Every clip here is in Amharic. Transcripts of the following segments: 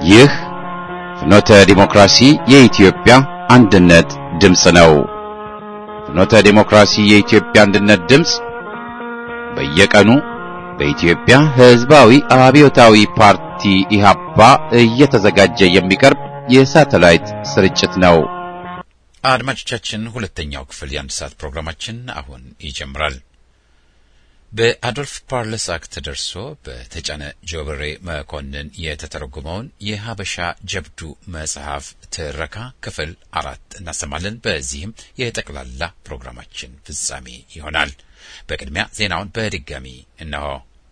ይህ ፍኖተ ዲሞክራሲ የኢትዮጵያ አንድነት ድምፅ ነው። ፍኖተ ዲሞክራሲ የኢትዮጵያ አንድነት ድምፅ በየቀኑ በኢትዮጵያ ሕዝባዊ አብዮታዊ ፓርቲ ኢህአፓ እየተዘጋጀ የሚቀርብ የሳተላይት ስርጭት ነው። አድማጮቻችን ሁለተኛው ክፍል የአንድ ሰዓት ፕሮግራማችን አሁን ይጀምራል። በአዶልፍ ፓርለሳክ ተደርሶ በተጫነ ጆብሬ መኮንን የተተረጎመውን የሀበሻ ጀብዱ መጽሐፍ ትረካ ክፍል አራት እናሰማለን። በዚህም የጠቅላላ ፕሮግራማችን ፍጻሜ ይሆናል። በቅድሚያ ዜናውን በድጋሚ እነሆ።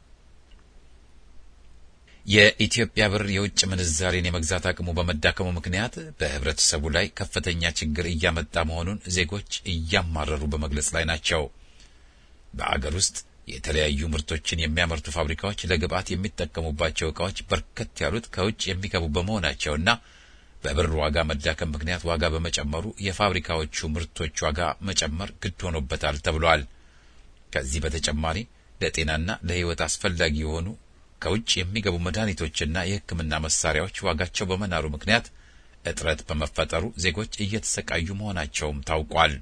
የኢትዮጵያ ብር የውጭ ምንዛሬን የመግዛት አቅሙ በመዳከሙ ምክንያት በህብረተሰቡ ላይ ከፍተኛ ችግር እያመጣ መሆኑን ዜጎች እያማረሩ በመግለጽ ላይ ናቸው። በአገር ውስጥ የተለያዩ ምርቶችን የሚያመርቱ ፋብሪካዎች ለግብዓት የሚጠቀሙባቸው ዕቃዎች በርከት ያሉት ከውጭ የሚገቡ በመሆናቸውና በብር ዋጋ መዳከም ምክንያት ዋጋ በመጨመሩ የፋብሪካዎቹ ምርቶች ዋጋ መጨመር ግድ ሆኖበታል ተብሏል። ከዚህ በተጨማሪ ለጤናና ለሕይወት አስፈላጊ የሆኑ ከውጭ የሚገቡ መድኃኒቶችና የሕክምና መሳሪያዎች ዋጋቸው በመናሩ ምክንያት እጥረት በመፈጠሩ ዜጎች እየተሰቃዩ መሆናቸውም ታውቋል።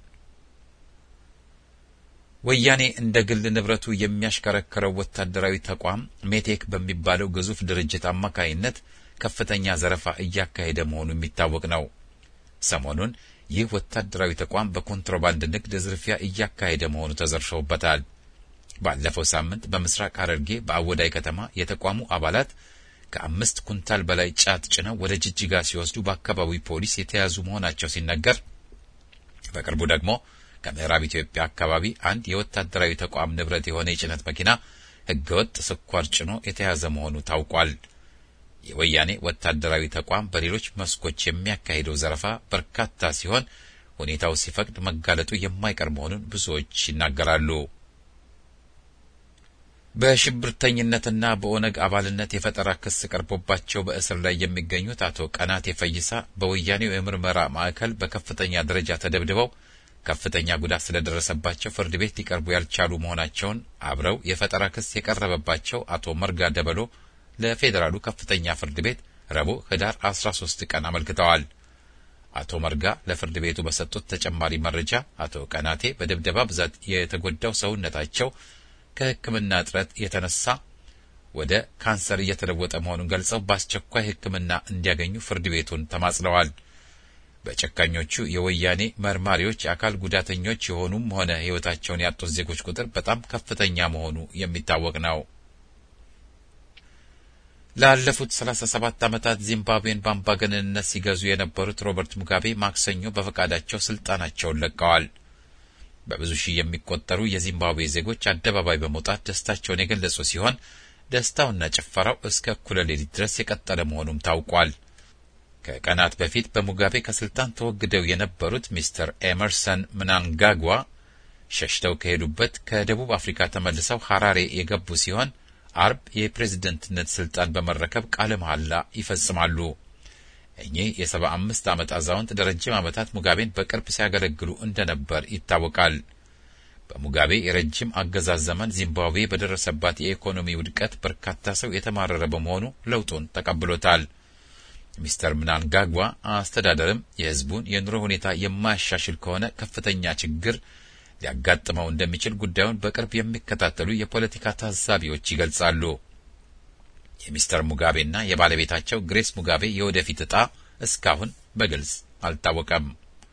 ወያኔ እንደ ግል ንብረቱ የሚያሽከረክረው ወታደራዊ ተቋም ሜቴክ በሚባለው ግዙፍ ድርጅት አማካይነት ከፍተኛ ዘረፋ እያካሄደ መሆኑ የሚታወቅ ነው። ሰሞኑን ይህ ወታደራዊ ተቋም በኮንትሮባንድ ንግድ ዝርፊያ እያካሄደ መሆኑ ተዘርፈውበታል። ባለፈው ሳምንት በምስራቅ ሐረርጌ በአወዳይ ከተማ የተቋሙ አባላት ከአምስት ኩንታል በላይ ጫት ጭነው ወደ ጅጅጋ ሲወስዱ በአካባቢው ፖሊስ የተያዙ መሆናቸው ሲነገር በቅርቡ ደግሞ ከምዕራብ ኢትዮጵያ አካባቢ አንድ የወታደራዊ ተቋም ንብረት የሆነ የጭነት መኪና ሕገወጥ ስኳር ጭኖ የተያዘ መሆኑ ታውቋል። የወያኔ ወታደራዊ ተቋም በሌሎች መስኮች የሚያካሂደው ዘረፋ በርካታ ሲሆን ሁኔታው ሲፈቅድ መጋለጡ የማይቀር መሆኑን ብዙዎች ይናገራሉ። በሽብርተኝነትና በኦነግ አባልነት የፈጠራ ክስ ቀርቦባቸው በእስር ላይ የሚገኙት አቶ ቀናቴ ፈይሳ በወያኔው የምርመራ ማዕከል በከፍተኛ ደረጃ ተደብድበው ከፍተኛ ጉዳት ስለደረሰባቸው ፍርድ ቤት ሊቀርቡ ያልቻሉ መሆናቸውን አብረው የፈጠራ ክስ የቀረበባቸው አቶ መርጋ ደበሎ ለፌዴራሉ ከፍተኛ ፍርድ ቤት ረቡዕ ህዳር 13 ቀን አመልክተዋል። አቶ መርጋ ለፍርድ ቤቱ በሰጡት ተጨማሪ መረጃ አቶ ቀናቴ በድብደባ ብዛት የተጎዳው ሰውነታቸው ከሕክምና እጥረት የተነሳ ወደ ካንሰር እየተለወጠ መሆኑን ገልጸው በአስቸኳይ ሕክምና እንዲያገኙ ፍርድ ቤቱን ተማጽለዋል። በጨካኞቹ የወያኔ መርማሪዎች የአካል ጉዳተኞች የሆኑም ሆነ ሕይወታቸውን ያጡት ዜጎች ቁጥር በጣም ከፍተኛ መሆኑ የሚታወቅ ነው። ላለፉት 37 ዓመታት ዚምባብዌን በአምባገነንነት ሲገዙ የነበሩት ሮበርት ሙጋቤ ማክሰኞ በፈቃዳቸው ስልጣናቸውን ለቀዋል። በብዙ ሺህ የሚቆጠሩ የዚምባብዌ ዜጎች አደባባይ በመውጣት ደስታቸውን የገለጹ ሲሆን ደስታውና ጭፈራው እስከ እኩለ ሌሊት ድረስ የቀጠለ መሆኑም ታውቋል። ከቀናት በፊት በሙጋቤ ከስልጣን ተወግደው የነበሩት ሚስተር ኤመርሰን ምናንጋጓ ሸሽተው ከሄዱበት ከደቡብ አፍሪካ ተመልሰው ሐራሬ የገቡ ሲሆን አርብ የፕሬዝደንትነት ስልጣን በመረከብ ቃለ መሐላ ይፈጽማሉ። እኚህ የሰባ አምስት ዓመት አዛውንት ለረጅም ዓመታት ሙጋቤን በቅርብ ሲያገለግሉ እንደነበር ይታወቃል። በሙጋቤ የረጅም አገዛዝ ዘመን ዚምባብዌ በደረሰባት የኢኮኖሚ ውድቀት በርካታ ሰው የተማረረ በመሆኑ ለውጡን ተቀብሎታል። ሚስተር ምናንጋጓ አስተዳደርም የሕዝቡን የኑሮ ሁኔታ የማያሻሽል ከሆነ ከፍተኛ ችግር ሊያጋጥመው እንደሚችል ጉዳዩን በቅርብ የሚከታተሉ የፖለቲካ ታዛቢዎች ይገልጻሉ። የሚስተር ሙጋቤና የባለቤታቸው ግሬስ ሙጋቤ የወደፊት ዕጣ እስካሁን በግልጽ አልታወቀም።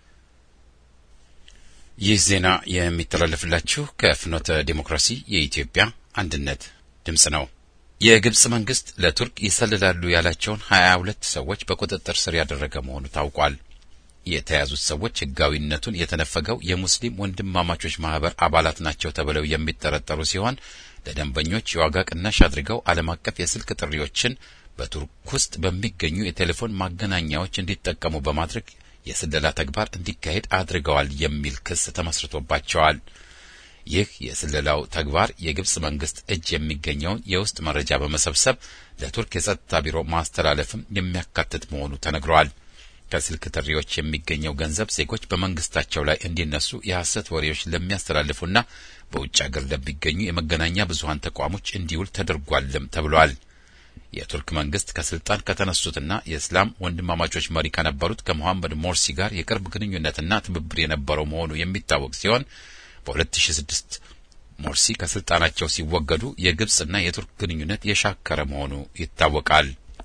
ይህ ዜና የሚተላለፍላችሁ ከፍኖተ ዴሞክራሲ የኢትዮጵያ አንድነት ድምፅ ነው። የግብጽ መንግስት ለቱርክ ይሰልላሉ ያላቸውን ሀያ ሁለት ሰዎች በቁጥጥር ስር ያደረገ መሆኑ ታውቋል። የተያዙት ሰዎች ህጋዊነቱን የተነፈገው የሙስሊም ወንድማማቾች ማህበር አባላት ናቸው ተብለው የሚጠረጠሩ ሲሆን ለደንበኞች የዋጋ ቅናሽ አድርገው ዓለም አቀፍ የስልክ ጥሪዎችን በቱርክ ውስጥ በሚገኙ የቴሌፎን ማገናኛዎች እንዲጠቀሙ በማድረግ የስለላ ተግባር እንዲካሄድ አድርገዋል የሚል ክስ ተመስርቶባቸዋል። ይህ የስለላው ተግባር የግብጽ መንግስት እጅ የሚገኘውን የውስጥ መረጃ በመሰብሰብ ለቱርክ የጸጥታ ቢሮ ማስተላለፍም የሚያካትት መሆኑ ተነግሯል። ከስልክ ጥሪዎች የሚገኘው ገንዘብ ዜጎች በመንግስታቸው ላይ እንዲነሱ የሐሰት ወሬዎች ለሚያስተላልፉና በውጭ ሀገር ለሚገኙ የመገናኛ ብዙኃን ተቋሞች እንዲውል ተደርጓልም ተብሏል። የቱርክ መንግስት ከስልጣን ከተነሱትና የእስላም ወንድማማቾች መሪ ከነበሩት ከመሐመድ ሞርሲ ጋር የቅርብ ግንኙነትና ትብብር የነበረው መሆኑ የሚታወቅ ሲሆን በ2006 ሞርሲ ከስልጣናቸው ሲወገዱ የግብጽና የቱርክ ግንኙነት የሻከረ መሆኑ ይታወቃል።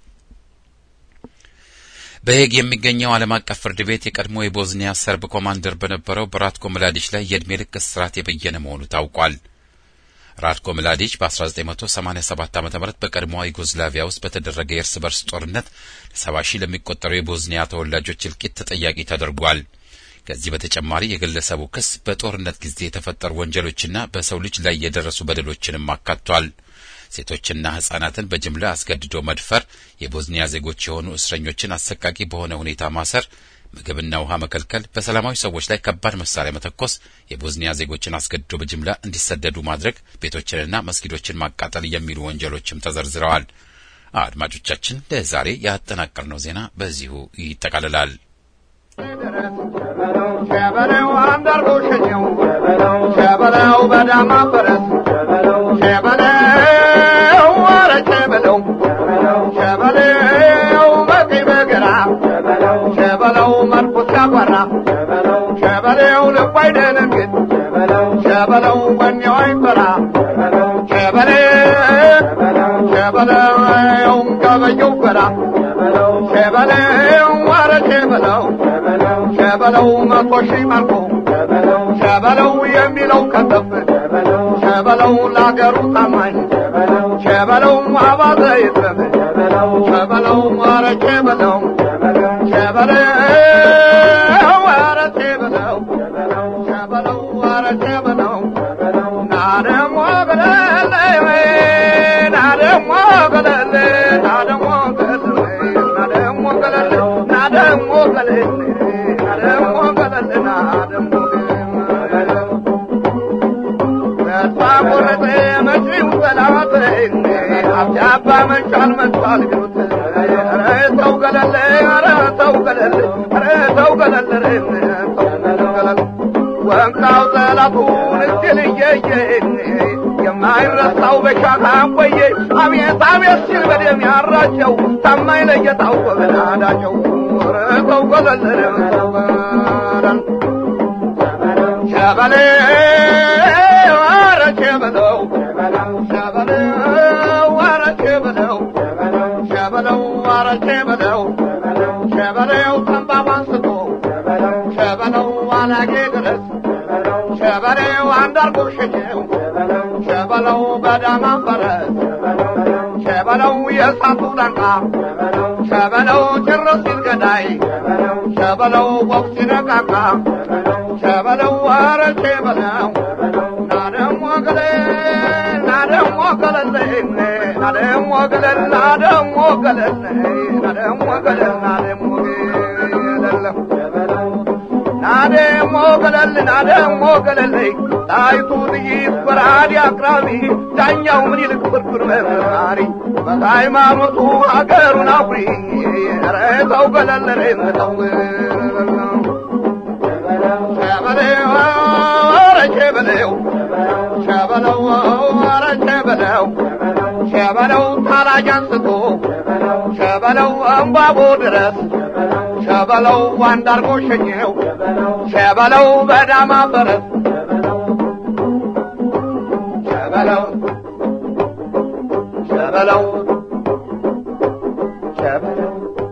በሄግ የሚገኘው ዓለም አቀፍ ፍርድ ቤት የቀድሞ የቦዝኒያ ሰርብ ኮማንደር በነበረው በራትኮ ምላዲች ላይ የዕድሜ ልክ እስራት የበየነ መሆኑ ታውቋል። ራትኮ ምላዲች በ1987 ዓ ም በቀድሞዋ ዩጎዝላቪያ ውስጥ በተደረገ የእርስ በርስ ጦርነት ለሰባ ሺህ ለሚቆጠሩ የቦዝኒያ ተወላጆች እልቂት ተጠያቂ ተደርጓል። ከዚህ በተጨማሪ የግለሰቡ ክስ በጦርነት ጊዜ የተፈጠሩ ወንጀሎችና በሰው ልጅ ላይ የደረሱ በደሎችንም አካቷል። ሴቶችና ሕጻናትን በጅምላ አስገድዶ መድፈር፣ የቦዝኒያ ዜጎች የሆኑ እስረኞችን አሰቃቂ በሆነ ሁኔታ ማሰር፣ ምግብና ውሃ መከልከል፣ በሰላማዊ ሰዎች ላይ ከባድ መሳሪያ መተኮስ፣ የቦዝኒያ ዜጎችን አስገድዶ በጅምላ እንዲሰደዱ ማድረግ፣ ቤቶችንና መስጊዶችን ማቃጠል የሚሉ ወንጀሎችም ተዘርዝረዋል። አድማጮቻችን፣ ለዛሬ ያጠናቀርነው ዜና በዚሁ ይጠቃልላል። ሸበለው አንዳርጎ ሸኘው ሸበለው በዳማ ፈረስ ሸበለው ኧረ ሸበለው ሸበለው በቀኝ በግራ ሸበለው መርፎ ሲያጓራ ሸበለው ልቡ አይደነግጥ ሸበለው ወኔው አይፈራ ሸበለው ገበየው ፈራ ሸበለው ኧረ ሸበለው ሸበለው መቶ ሺህ ማርኮ ሸበለው የሚለው ከተፍ ሸበለው ለአገሩ ታማኝ ሸበለው አባዘ ይትረፍ ሸበለው ኧረ ሸበለው ሸበለው ኧረ ሸበለው ሸበለው ኧረ ሸበለው ናደሞ ገለለ ናደሞ ገለለ ናደሞ ገለለ ናደሞ ገለለ ናደሞ ገለለ ናደሞ ገለለ ናደሞ ተስፋ ቆረጠ መጪው ጠላት አብጃባ መቻል መጥቷል ግሩት ኧረ ተው ገለለ ኧረ ተው ገለለ ኧረ ተው ገለለ ተው ገለለ ወምጣው ጠላቱን እድል እየየ የማይረሳው በሻታ ቆየ አቤት አቤት ሲል በደም ያራቸው ታማኝ ለየታው በበናዳቸው ረተው ገለለ ሸበሌ ኧረ ሸበለው ሸበለው ኧረ ሸበለው ሸበለው ኧረ ሸበለው ሸበለው ተንባባ አንስቶ ሸበለው አላጌ ድረስ ሸበለው አንዳርጎ ሸኘው ሸበለው በዳማ ፈረስ ሸበለው የእሳቱ ላንቃ ሸበለው ጭርስ ሲል ገዳይ ሸበለው ወቅ ሲነቃቃ ሸበለው ኧረ ሸበለው ናደሞ ገለ ናደሞ ገለለ ናደሞ ገለል ናደሞ ገለል ናደሞ ገለል ናደሞ ገለል ናደሞ ገለል ናደሞ ገለል ጣይቱ ጥይት በራዲ አቅራቢ ዳኛው ምን ይልቅ ፍርፍር መርማሪ በሃይማኖቱ ሀገሩን አኩሪ ኧረ ተው ገለል ኧረ ተው ሸበለው ኧረ ሸበለው ሸበለው ኧረ ሸበለው ሸበለው ታላጅ አንስቶ ሸበለው እምባቦ ድረስ ሸበለው አንዳርጎ ሸኘው ሸበለው በዳማ ፈረስ ሸበለው ሸበለው ሸበለው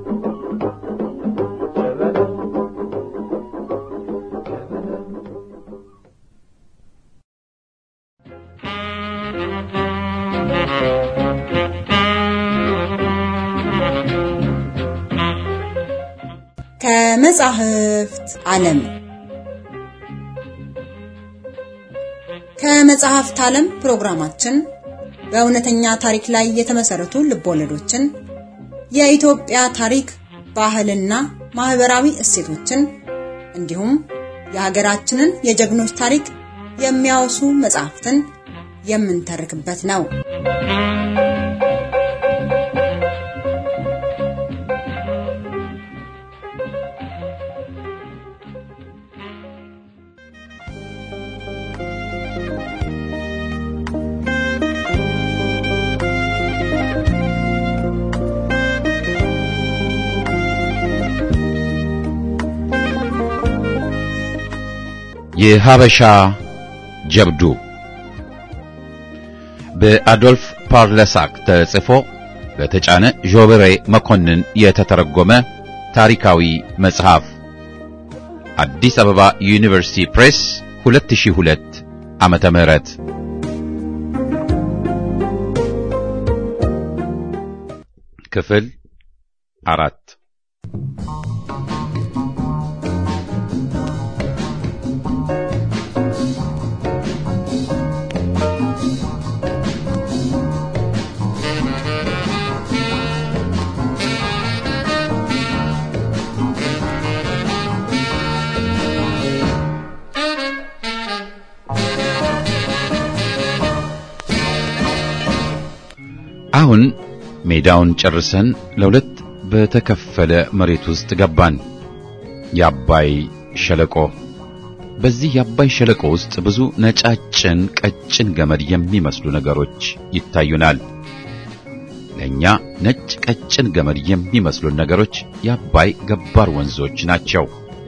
ከመጻሕፍት ዓለም ከመጽሐፍት ዓለም ፕሮግራማችን በእውነተኛ ታሪክ ላይ የተመሰረቱ ልቦለዶችን፣ የኢትዮጵያ ታሪክ፣ ባህልና ማህበራዊ እሴቶችን እንዲሁም የሀገራችንን የጀግኖች ታሪክ የሚያወሱ መጽሐፍትን የምንተርክበት ነው። የሀበሻ ጀብዱ በአዶልፍ ፓርለሳክ ተጽፎ በተጫነ ዦበሬ መኮንን የተተረጎመ ታሪካዊ መጽሐፍ አዲስ አበባ ዩኒቨርሲቲ ፕሬስ 2002 ዓመተ ምህረት ክፍል አራት አሁን ሜዳውን ጨርሰን ለሁለት በተከፈለ መሬት ውስጥ ገባን። የአባይ ሸለቆ። በዚህ የአባይ ሸለቆ ውስጥ ብዙ ነጫጭን ቀጭን ገመድ የሚመስሉ ነገሮች ይታዩናል። ለእኛ ነጭ ቀጭን ገመድ የሚመስሉን ነገሮች የአባይ ገባር ወንዞች ናቸው።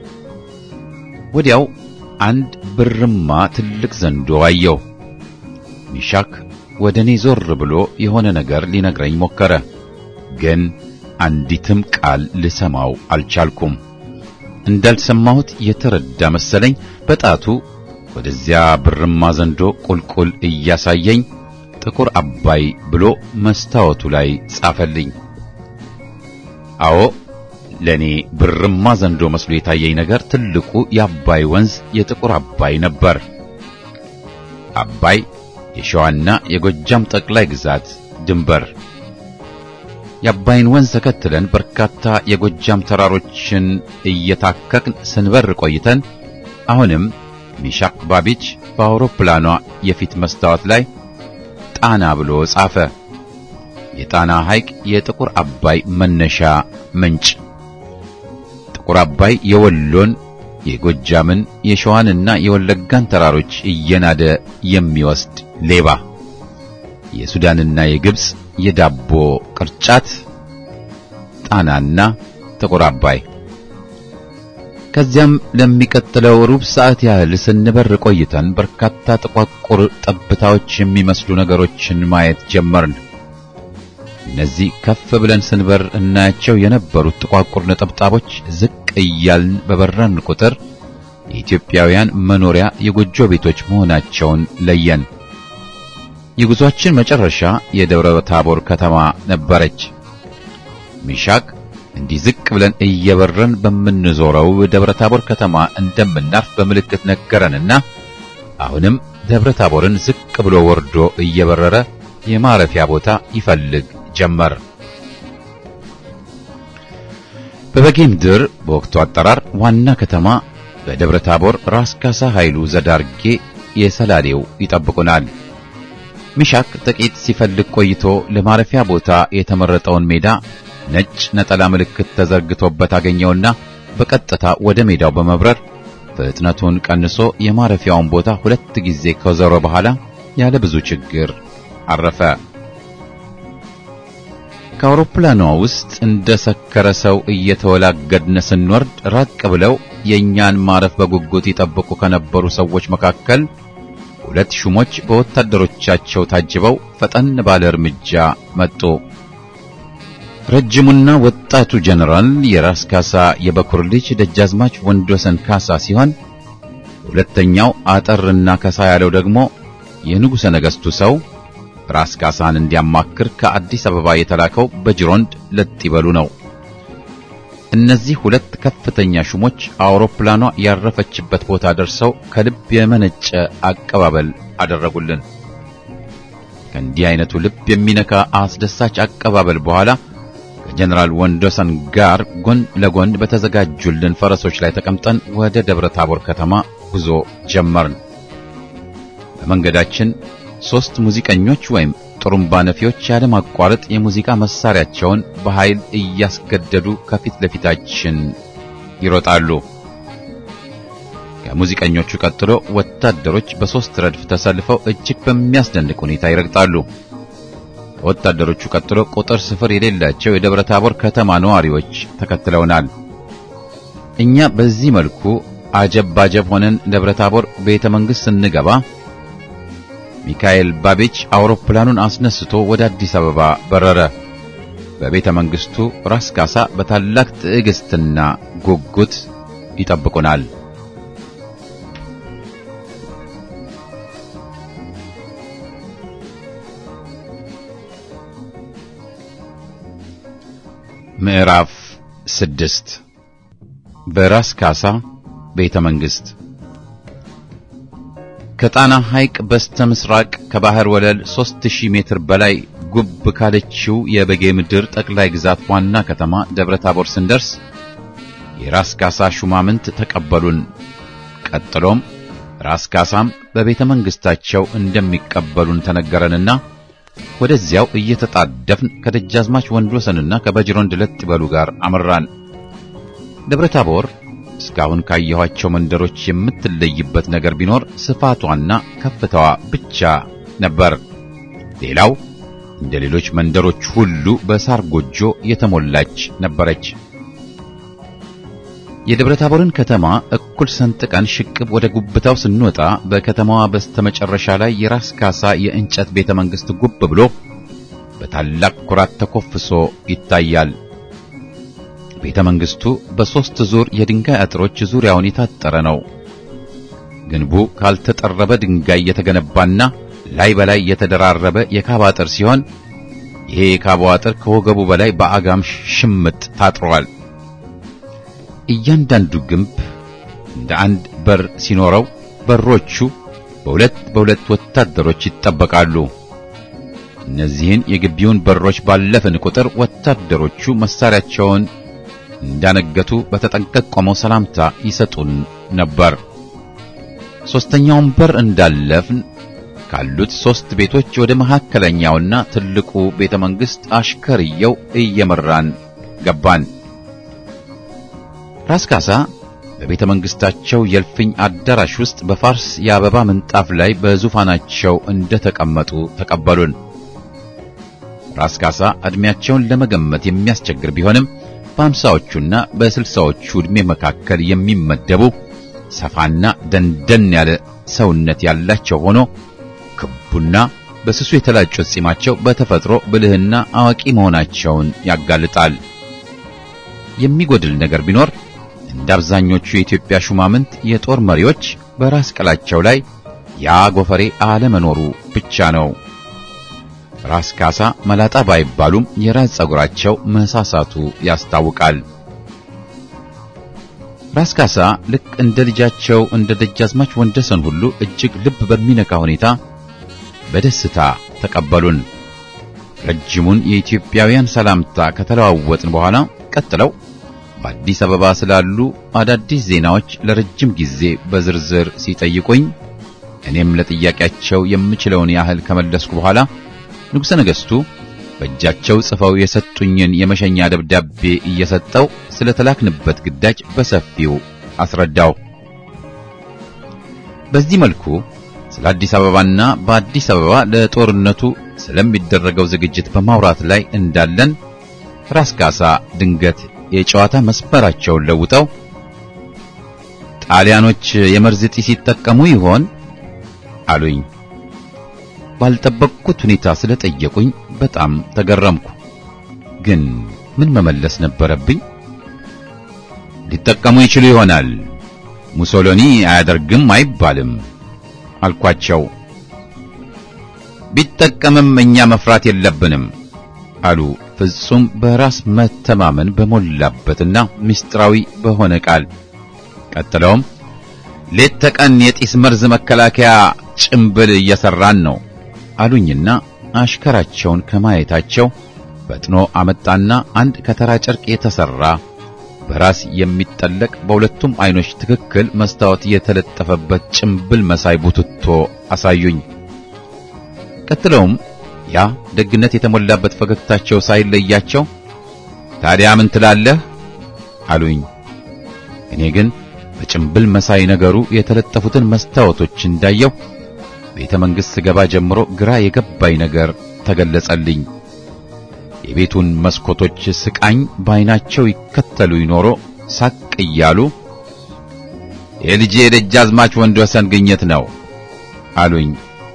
ወዲያው አንድ ብርማ ትልቅ ዘንዶ አየው። ሚሻክ ወደ እኔ ዞር ብሎ የሆነ ነገር ሊነግረኝ ሞከረ፣ ግን አንዲትም ቃል ልሰማው አልቻልኩም። እንዳልሰማሁት የተረዳ መሰለኝ። በጣቱ ወደዚያ ብርማ ዘንዶ ቁልቁል እያሳየኝ ጥቁር አባይ ብሎ መስታወቱ ላይ ጻፈልኝ። አዎ ለኔ ብርማ ዘንዶ መስሎ የታየኝ ነገር ትልቁ የአባይ ወንዝ የጥቁር አባይ ነበር። አባይ የሸዋና የጎጃም ጠቅላይ ግዛት ድንበር። የአባይን ወንዝ ተከትለን በርካታ የጎጃም ተራሮችን እየታከክን ስንበር ቆይተን አሁንም ሚሻክ ባቢች በአውሮፕላኗ የፊት መስታወት ላይ ጣና ብሎ ጻፈ። የጣና ሐይቅ የጥቁር አባይ መነሻ ምንጭ። ጥቁር አባይ የወሎን የጎጃምን የሸዋንና የወለጋን ተራሮች እየናደ የሚወስድ ሌባ፣ የሱዳንና የግብፅ የዳቦ ቅርጫት፣ ጣናና ጥቁር አባይ። ከዚያም ለሚቀጥለው ሩብ ሰዓት ያህል ስንበር ቆይተን በርካታ ጥቋቁር ጠብታዎች የሚመስሉ ነገሮችን ማየት ጀመርን። እነዚህ ከፍ ብለን ስንበር እናያቸው የነበሩት ጥቋቁር ነጠብጣቦች ዝቅ እያልን በበረን ቁጥር የኢትዮጵያውያን መኖሪያ የጎጆ ቤቶች መሆናቸውን ለየን። የጉዟችን መጨረሻ የደብረ ታቦር ከተማ ነበረች። ሚሻክ እንዲህ ዝቅ ብለን እየበረን በምንዞረው ደብረ ታቦር ከተማ እንደምናርፍ በምልክት ነገረንና አሁንም ደብረ ታቦርን ዝቅ ብሎ ወርዶ እየበረረ የማረፊያ ቦታ ይፈልግ ጀመር። በበጌ ምድር በወቅቱ አጠራር ዋና ከተማ በደብረ ታቦር ራስ ካሳ ኃይሉ ዘዳርጌ የሰላሌው ይጠብቁናል። ሚሻክ ጥቂት ሲፈልግ ቆይቶ ለማረፊያ ቦታ የተመረጠውን ሜዳ ነጭ ነጠላ ምልክት ተዘርግቶበት አገኘውና በቀጥታ ወደ ሜዳው በመብረር ፍጥነቱን ቀንሶ የማረፊያውን ቦታ ሁለት ጊዜ ከዞረ በኋላ ያለ ብዙ ችግር አረፈ። ከአውሮፕላኗ ውስጥ እንደ ሰከረ ሰው እየተወላገድን ስንወርድ ራቅ ብለው የእኛን ማረፍ በጉጉት ይጠብቁ ከነበሩ ሰዎች መካከል ሁለት ሹሞች በወታደሮቻቸው ታጅበው ፈጠን ባለ እርምጃ መጡ። ረጅሙና ወጣቱ ጀነራል የራስ ካሳ የበኩር ልጅ ደጃዝማች ወንድወሰን ካሳ ሲሆን ሁለተኛው አጠርና ከሳ ያለው ደግሞ የንጉሠ ነገሥቱ ሰው ራስ ካሳን እንዲያማክር ከአዲስ አበባ የተላከው በጅሮንድ ለጥ ይበሉ ነው። እነዚህ ሁለት ከፍተኛ ሹሞች አውሮፕላኗ ያረፈችበት ቦታ ደርሰው ከልብ የመነጨ አቀባበል አደረጉልን። ከእንዲህ አይነቱ ልብ የሚነካ አስደሳች አቀባበል በኋላ ከጀነራል ወንዶሰን ጋር ጎን ለጎን በተዘጋጁልን ፈረሶች ላይ ተቀምጠን ወደ ደብረ ታቦር ከተማ ጉዞ ጀመርን። በመንገዳችን ሦስት ሙዚቀኞች ወይም ጥሩምባ ነፊዎች ያለማቋረጥ የሙዚቃ መሳሪያቸውን በኃይል እያስገደዱ ከፊት ለፊታችን ይሮጣሉ። ከሙዚቀኞቹ ቀጥሎ ወታደሮች በሦስት ረድፍ ተሰልፈው እጅግ በሚያስደንቅ ሁኔታ ይረግጣሉ። ከወታደሮቹ ቀጥሎ ቁጥር ስፍር የሌላቸው የደብረ ታቦር ከተማ ነዋሪዎች ተከትለውናል። እኛ በዚህ መልኩ አጀብ ባጀብ ሆነን ደብረ ታቦር ቤተ መንግሥት ስንገባ ሚካኤል ባቤች አውሮፕላኑን አስነስቶ ወደ አዲስ አበባ በረረ። በቤተ መንግሥቱ ራስ ካሳ በታላቅ ትዕግስትና ጉጉት ይጠብቁናል። ምዕራፍ ስድስት በራስ ካሳ ቤተ መንግሥት ከጣና ሐይቅ በስተ ምስራቅ ከባህር ወለል 3000 ሜትር በላይ ጉብ ካለችው የበጌ ምድር ጠቅላይ ግዛት ዋና ከተማ ደብረ ታቦር ስንደርስ የራስ ካሳ ሹማምንት ተቀበሉን። ቀጥሎም ራስ ካሳም በቤተ መንግሥታቸው እንደሚቀበሉን ተነገረንና ወደዚያው እየተጣደፍን ከደጃዝማች ወንድወሰንና ከበጅሮንድ ለጥ ይበሉ ጋር አመራን። ደብረ ታቦር እስካሁን ካየኋቸው መንደሮች የምትለይበት ነገር ቢኖር ስፋቷና ከፍታዋ ብቻ ነበር። ሌላው እንደ ሌሎች መንደሮች ሁሉ በሳር ጎጆ የተሞላች ነበረች። የደብረ ታቦርን ከተማ እኩል ሰንጥቀን ሽቅብ ወደ ጉብታው ስንወጣ በከተማዋ በስተመጨረሻ ላይ የራስ ካሳ የእንጨት ቤተ መንግሥት ጉብ ብሎ በታላቅ ኩራት ተኮፍሶ ይታያል። ቤተ መንግሥቱ በሦስት ዙር የድንጋይ አጥሮች ዙሪያውን የታጠረ ነው። ግንቡ ካልተጠረበ ድንጋይ የተገነባና ላይ በላይ የተደራረበ የካባ አጥር ሲሆን ይሄ የካባው አጥር ከወገቡ በላይ በአጋም ሽምጥ ታጥሯል። እያንዳንዱ ግንብ እንደ አንድ በር ሲኖረው በሮቹ በሁለት በሁለት ወታደሮች ይጠበቃሉ። እነዚህን የግቢውን በሮች ባለፍን ቁጥር ወታደሮቹ መሳሪያቸውን እንዳነገቱ በተጠንቀቅ ቆመው ሰላምታ ይሰጡን ነበር። ሦስተኛውን በር እንዳለፍን ካሉት ሦስት ቤቶች ወደ መካከለኛውና ትልቁ ቤተ መንግሥት አሽከርየው እየመራን ገባን። ራስ ካሳ በቤተ መንግሥታቸው የእልፍኝ አዳራሽ ውስጥ በፋርስ የአበባ ምንጣፍ ላይ በዙፋናቸው እንደተቀመጡ ተቀበሉን። ራስ ካሳ ዕድሜያቸውን ለመገመት የሚያስቸግር ቢሆንም በአምሳዎቹና በስልሳዎቹ ዕድሜ መካከል የሚመደቡ ሰፋና ደንደን ያለ ሰውነት ያላቸው ሆኖ ክቡና በስሱ የተላጩት ጺማቸው በተፈጥሮ ብልህና አዋቂ መሆናቸውን ያጋልጣል። የሚጎድል ነገር ቢኖር እንደ አብዛኞቹ የኢትዮጵያ ሹማምንት የጦር መሪዎች በራስ ቅላቸው ላይ ያ ጎፈሬ አለመኖሩ ብቻ ነው። ራስ ካሳ መላጣ ባይባሉም የራስ ጸጉራቸው መሳሳቱ ያስታውቃል። ራስ ካሳ ልክ እንደ ልጃቸው እንደ ደጃዝማች ወንደሰን ሁሉ እጅግ ልብ በሚነካ ሁኔታ በደስታ ተቀበሉን። ረጅሙን የኢትዮጵያውያን ሰላምታ ከተለዋወጥን በኋላ ቀጥለው በአዲስ አበባ ስላሉ አዳዲስ ዜናዎች ለረጅም ጊዜ በዝርዝር ሲጠይቁኝ እኔም ለጥያቄያቸው የምችለውን ያህል ከመለስኩ በኋላ ንጉሠ ነገሥቱ በእጃቸው ጽፈው የሰጡኝን የመሸኛ ደብዳቤ እየሰጠው ስለ ተላክንበት ግዳጅ በሰፊው አስረዳው። በዚህ መልኩ ስለ አዲስ አበባና በአዲስ አበባ ለጦርነቱ ስለሚደረገው ዝግጅት በማውራት ላይ እንዳለን ራስ ካሳ ድንገት የጨዋታ መስመራቸውን ለውጠው ጣሊያኖች የመርዝ ጢስ ሲጠቀሙ ይሆን አሉኝ። ባልጠበቅኩት ሁኔታ ስለጠየቁኝ በጣም ተገረምኩ። ግን ምን መመለስ ነበረብኝ? ሊጠቀሙ ይችሉ ይሆናል፣ ሙሶሎኒ አያደርግም አይባልም አልኳቸው። ቢጠቀምም እኛ መፍራት የለብንም አሉ ፍጹም በራስ መተማመን በሞላበትና ምስጢራዊ በሆነ ቃል። ቀጥለውም ሌት ተቀን የጢስ መርዝ መከላከያ ጭምብል እየሰራን ነው አሉኝና አሽከራቸውን ከማየታቸው ፈጥኖ አመጣና አንድ ከተራ ጨርቅ የተሰራ በራስ የሚጠለቅ በሁለቱም አይኖች ትክክል መስታወት የተለጠፈበት ጭምብል መሳይ ቡትቶ አሳዩኝ። ቀጥለውም ያ ደግነት የተሞላበት ፈገግታቸው ሳይለያቸው ታዲያ ምን ትላለህ አሉኝ። እኔ ግን በጭምብል መሳይ ነገሩ የተለጠፉትን መስታወቶች እንዳየው ቤተ መንግሥት ስገባ ጀምሮ ግራ የገባኝ ነገር ተገለጸልኝ። የቤቱን መስኮቶች ስቃኝ በዓይናቸው ይከተሉ ይኖሮ ሳቅ እያሉ የልጄ የደጃዝማች ወንድ ወሰን ግኝት ነው አሉኝ።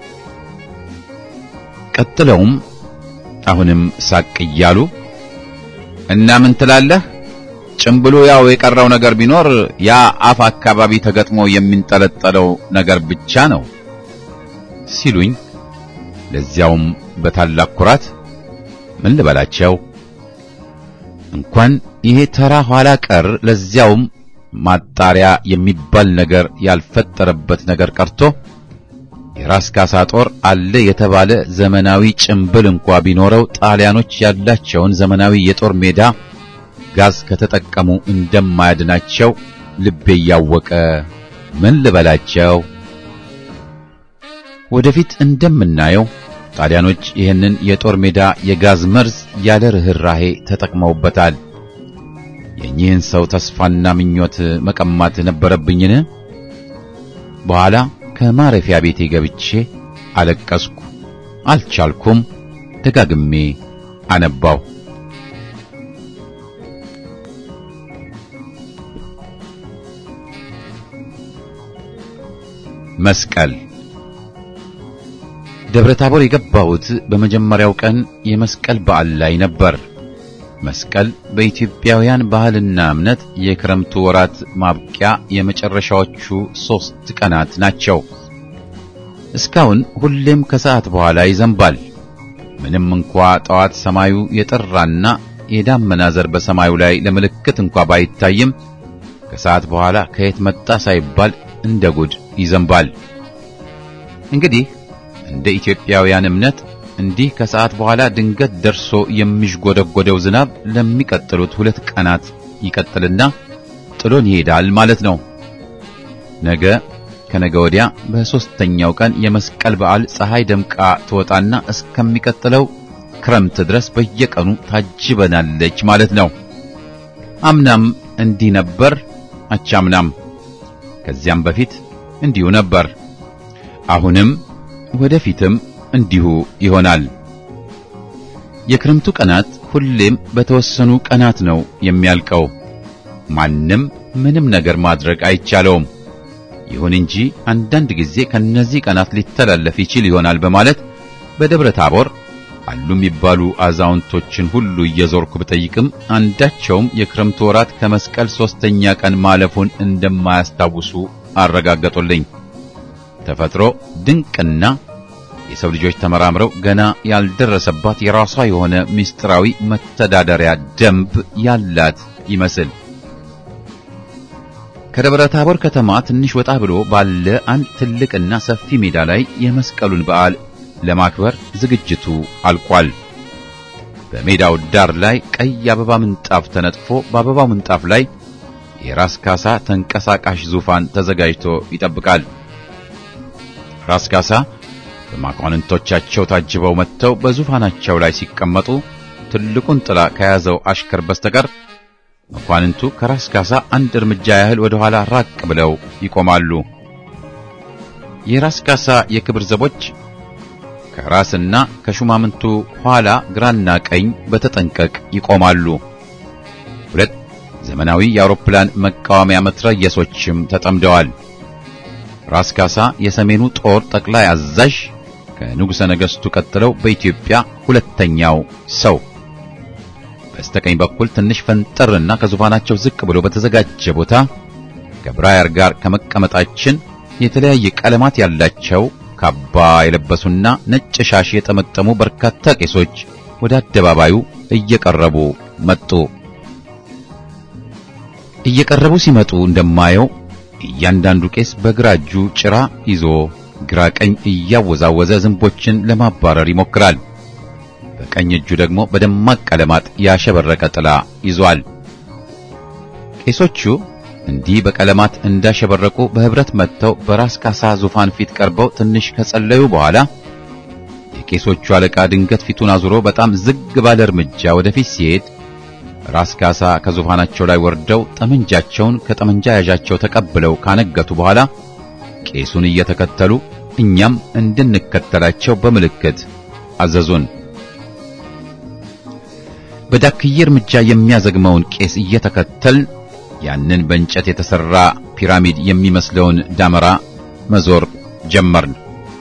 ቀጥለውም አሁንም ሳቅ እያሉ እና ምን ትላለህ? ጭምብሉ ያው የቀረው ነገር ቢኖር ያ አፍ አካባቢ ተገጥሞ የሚንጠለጠለው ነገር ብቻ ነው ሲሉኝ፣ ለዚያውም በታላቅ ኩራት ምን ልበላቸው እንኳን ይሄ ተራ ኋላ ቀር ለዚያውም ማጣሪያ የሚባል ነገር ያልፈጠረበት ነገር ቀርቶ የራስ ካሳ ጦር አለ የተባለ ዘመናዊ ጭምብል እንኳ ቢኖረው ጣሊያኖች ያላቸውን ዘመናዊ የጦር ሜዳ ጋዝ ከተጠቀሙ እንደማያድናቸው ልቤ እያወቀ ምን ልበላቸው። ወደፊት እንደምናየው ጣሊያኖች ይህንን የጦር ሜዳ የጋዝ መርዝ ያለ ርኅራሄ ተጠቅመውበታል። የኚህን ሰው ተስፋና ምኞት መቀማት ነበረብኝን? በኋላ ከማረፊያ ቤቴ ገብቼ አለቀስኩ። አልቻልኩም። ደጋግሜ አነባው። መስቀል ደብረ ታቦር የገባሁት በመጀመሪያው ቀን የመስቀል በዓል ላይ ነበር። መስቀል በኢትዮጵያውያን ባህልና እምነት የክረምቱ ወራት ማብቂያ የመጨረሻዎቹ ሦስት ቀናት ናቸው። እስካሁን ሁሌም ከሰዓት በኋላ ይዘንባል። ምንም እንኳ ጠዋት ሰማዩ የጠራና የዳመና ዘር በሰማዩ ላይ ለምልክት እንኳ ባይታይም ከሰዓት በኋላ ከየት መጣ ሳይባል እንደ ጉድ ይዘንባል። እንግዲህ እንደ ኢትዮጵያውያን እምነት እንዲህ ከሰዓት በኋላ ድንገት ደርሶ የሚዥጎደጎደው ዝናብ ለሚቀጥሉት ሁለት ቀናት ይቀጥልና ጥሎን ይሄዳል ማለት ነው። ነገ ከነገ ወዲያ በሦስተኛው ቀን የመስቀል በዓል ፀሐይ ደምቃ ትወጣና እስከሚቀጥለው ክረምት ድረስ በየቀኑ ታጅበናለች ማለት ነው። አምናም እንዲህ ነበር፣ አቻምናም ከዚያም በፊት እንዲሁ ነበር። አሁንም ወደፊትም እንዲሁ ይሆናል። የክረምቱ ቀናት ሁሌም በተወሰኑ ቀናት ነው የሚያልቀው። ማንም ምንም ነገር ማድረግ አይቻለውም። ይሁን እንጂ አንዳንድ ጊዜ ከነዚህ ቀናት ሊተላለፍ ይችል ይሆናል በማለት በደብረ ታቦር አሉ የሚባሉ አዛውንቶችን ሁሉ እየዞርኩ ብጠይቅም አንዳቸውም የክረምቱ ወራት ከመስቀል ሦስተኛ ቀን ማለፉን እንደማያስታውሱ አረጋገጡልኝ። ተፈጥሮ ድንቅና የሰው ልጆች ተመራምረው ገና ያልደረሰባት የራሷ የሆነ ምስጢራዊ መተዳደሪያ ደንብ ያላት ይመስል ከደብረ ታቦር ከተማ ትንሽ ወጣ ብሎ ባለ አንድ ትልቅና ሰፊ ሜዳ ላይ የመስቀሉን በዓል ለማክበር ዝግጅቱ አልቋል። በሜዳው ዳር ላይ ቀይ አበባ ምንጣፍ ተነጥፎ በአበባው ምንጣፍ ላይ የራስ ካሳ ተንቀሳቃሽ ዙፋን ተዘጋጅቶ ይጠብቃል። ራስ ካሳ በመኳንንቶቻቸው ታጅበው መጥተው በዙፋናቸው ላይ ሲቀመጡ ትልቁን ጥላ ከያዘው አሽከር በስተቀር መኳንንቱ ከራስ ካሳ አንድ እርምጃ ያህል ወደ ኋላ ራቅ ብለው ይቆማሉ። የራስ ካሳ የክብር ዘቦች ከራስና ከሹማምንቱ ኋላ ግራና ቀኝ በተጠንቀቅ ይቆማሉ። ሁለት ዘመናዊ የአውሮፕላን መቃወሚያ መትረየሶችም ተጠምደዋል። ራስ ካሳ የሰሜኑ ጦር ጠቅላይ አዛዥ ከንጉሠ ነገሥቱ ቀጥለው በኢትዮጵያ ሁለተኛው ሰው በስተቀኝ በኩል ትንሽ ፈንጠርና ከዙፋናቸው ዝቅ ብሎ በተዘጋጀ ቦታ ከብራየር ጋር ከመቀመጣችን የተለያየ ቀለማት ያላቸው ካባ የለበሱና ነጭ ሻሽ የጠመጠሙ በርካታ ቄሶች ወደ አደባባዩ እየቀረቡ መጡ። እየቀረቡ ሲመጡ እንደማየው እያንዳንዱ ቄስ በግራ እጁ ጭራ ይዞ ግራ ቀኝ እያወዛወዘ ዝንቦችን ለማባረር ይሞክራል። በቀኝ እጁ ደግሞ በደማቅ ቀለማት ያሸበረቀ ጥላ ይዟል። ቄሶቹ እንዲህ በቀለማት እንዳሸበረቁ በህብረት መጥተው በራስ ካሳ ዙፋን ፊት ቀርበው ትንሽ ከጸለዩ በኋላ የቄሶቹ አለቃ ድንገት ፊቱን አዙሮ በጣም ዝግ ባለ እርምጃ ወደፊት ሲሄድ ራስ ካሳ ከዙፋናቸው ላይ ወርደው ጠመንጃቸውን ከጠመንጃ ያዣቸው ተቀብለው ካነገቱ በኋላ ቄሱን እየተከተሉ እኛም እንድንከተላቸው በምልክት አዘዙን። በዳክዬ እርምጃ የሚያዘግመውን ቄስ እየተከተል ያንን በእንጨት የተሰራ ፒራሚድ የሚመስለውን ዳመራ መዞር ጀመርን።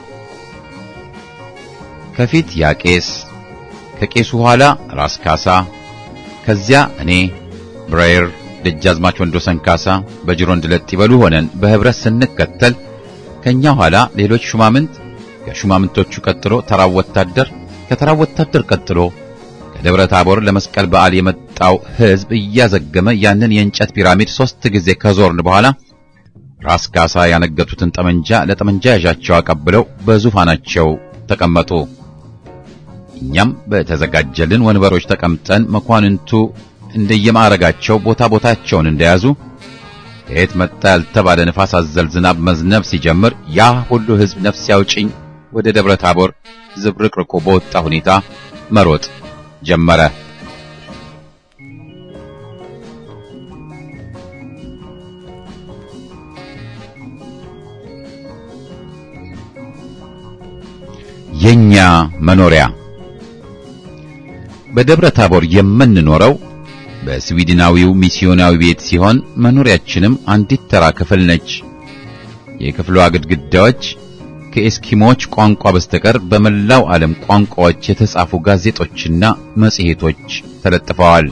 ከፊት ያ ቄስ፣ ከቄሱ ኋላ ራስ ካሳ፣ ከዚያ እኔ ብራየር፣ ደጃዝማች ወንዶሰን ካሳ በጅሮንድ ለጥ ይበሉ ሆነን በህብረት ስንከተል ከኛ ኋላ ሌሎች ሹማምንት፣ ከሹማምንቶቹ ቀጥሎ ተራው ወታደር፣ ከተራው ወታደር ቀጥሎ ከደብረ ታቦር ለመስቀል በዓል የመጣው ሕዝብ እያዘገመ ያንን የእንጨት ፒራሚድ ሦስት ጊዜ ከዞርን በኋላ ራስ ካሳ ያነገቱትን ጠመንጃ ለጠመንጃ ያዣቸው አቀብለው በዙፋናቸው ተቀመጡ። እኛም በተዘጋጀልን ወንበሮች ተቀምጠን መኳንንቱ እንደየማዕረጋቸው ቦታ ቦታቸውን እንደያዙ ከየት መጣ ያልተባለ ንፋስ አዘል ዝናብ መዝነብ ሲጀምር ያ ሁሉ ሕዝብ ነፍስ ያውጭኝ ወደ ደብረ ታቦር ዝብርቅርቆ በወጣ ሁኔታ መሮጥ ጀመረ። የኛ መኖሪያ በደብረ ታቦር የምንኖረው በስዊድናዊው ሚስዮናዊ ቤት ሲሆን መኖሪያችንም አንዲት ተራ ክፍል ነች። የክፍሏ ግድግዳዎች ከኤስኪሞች ቋንቋ በስተቀር በመላው ዓለም ቋንቋዎች የተጻፉ ጋዜጦችና መጽሔቶች ተለጥፈዋል።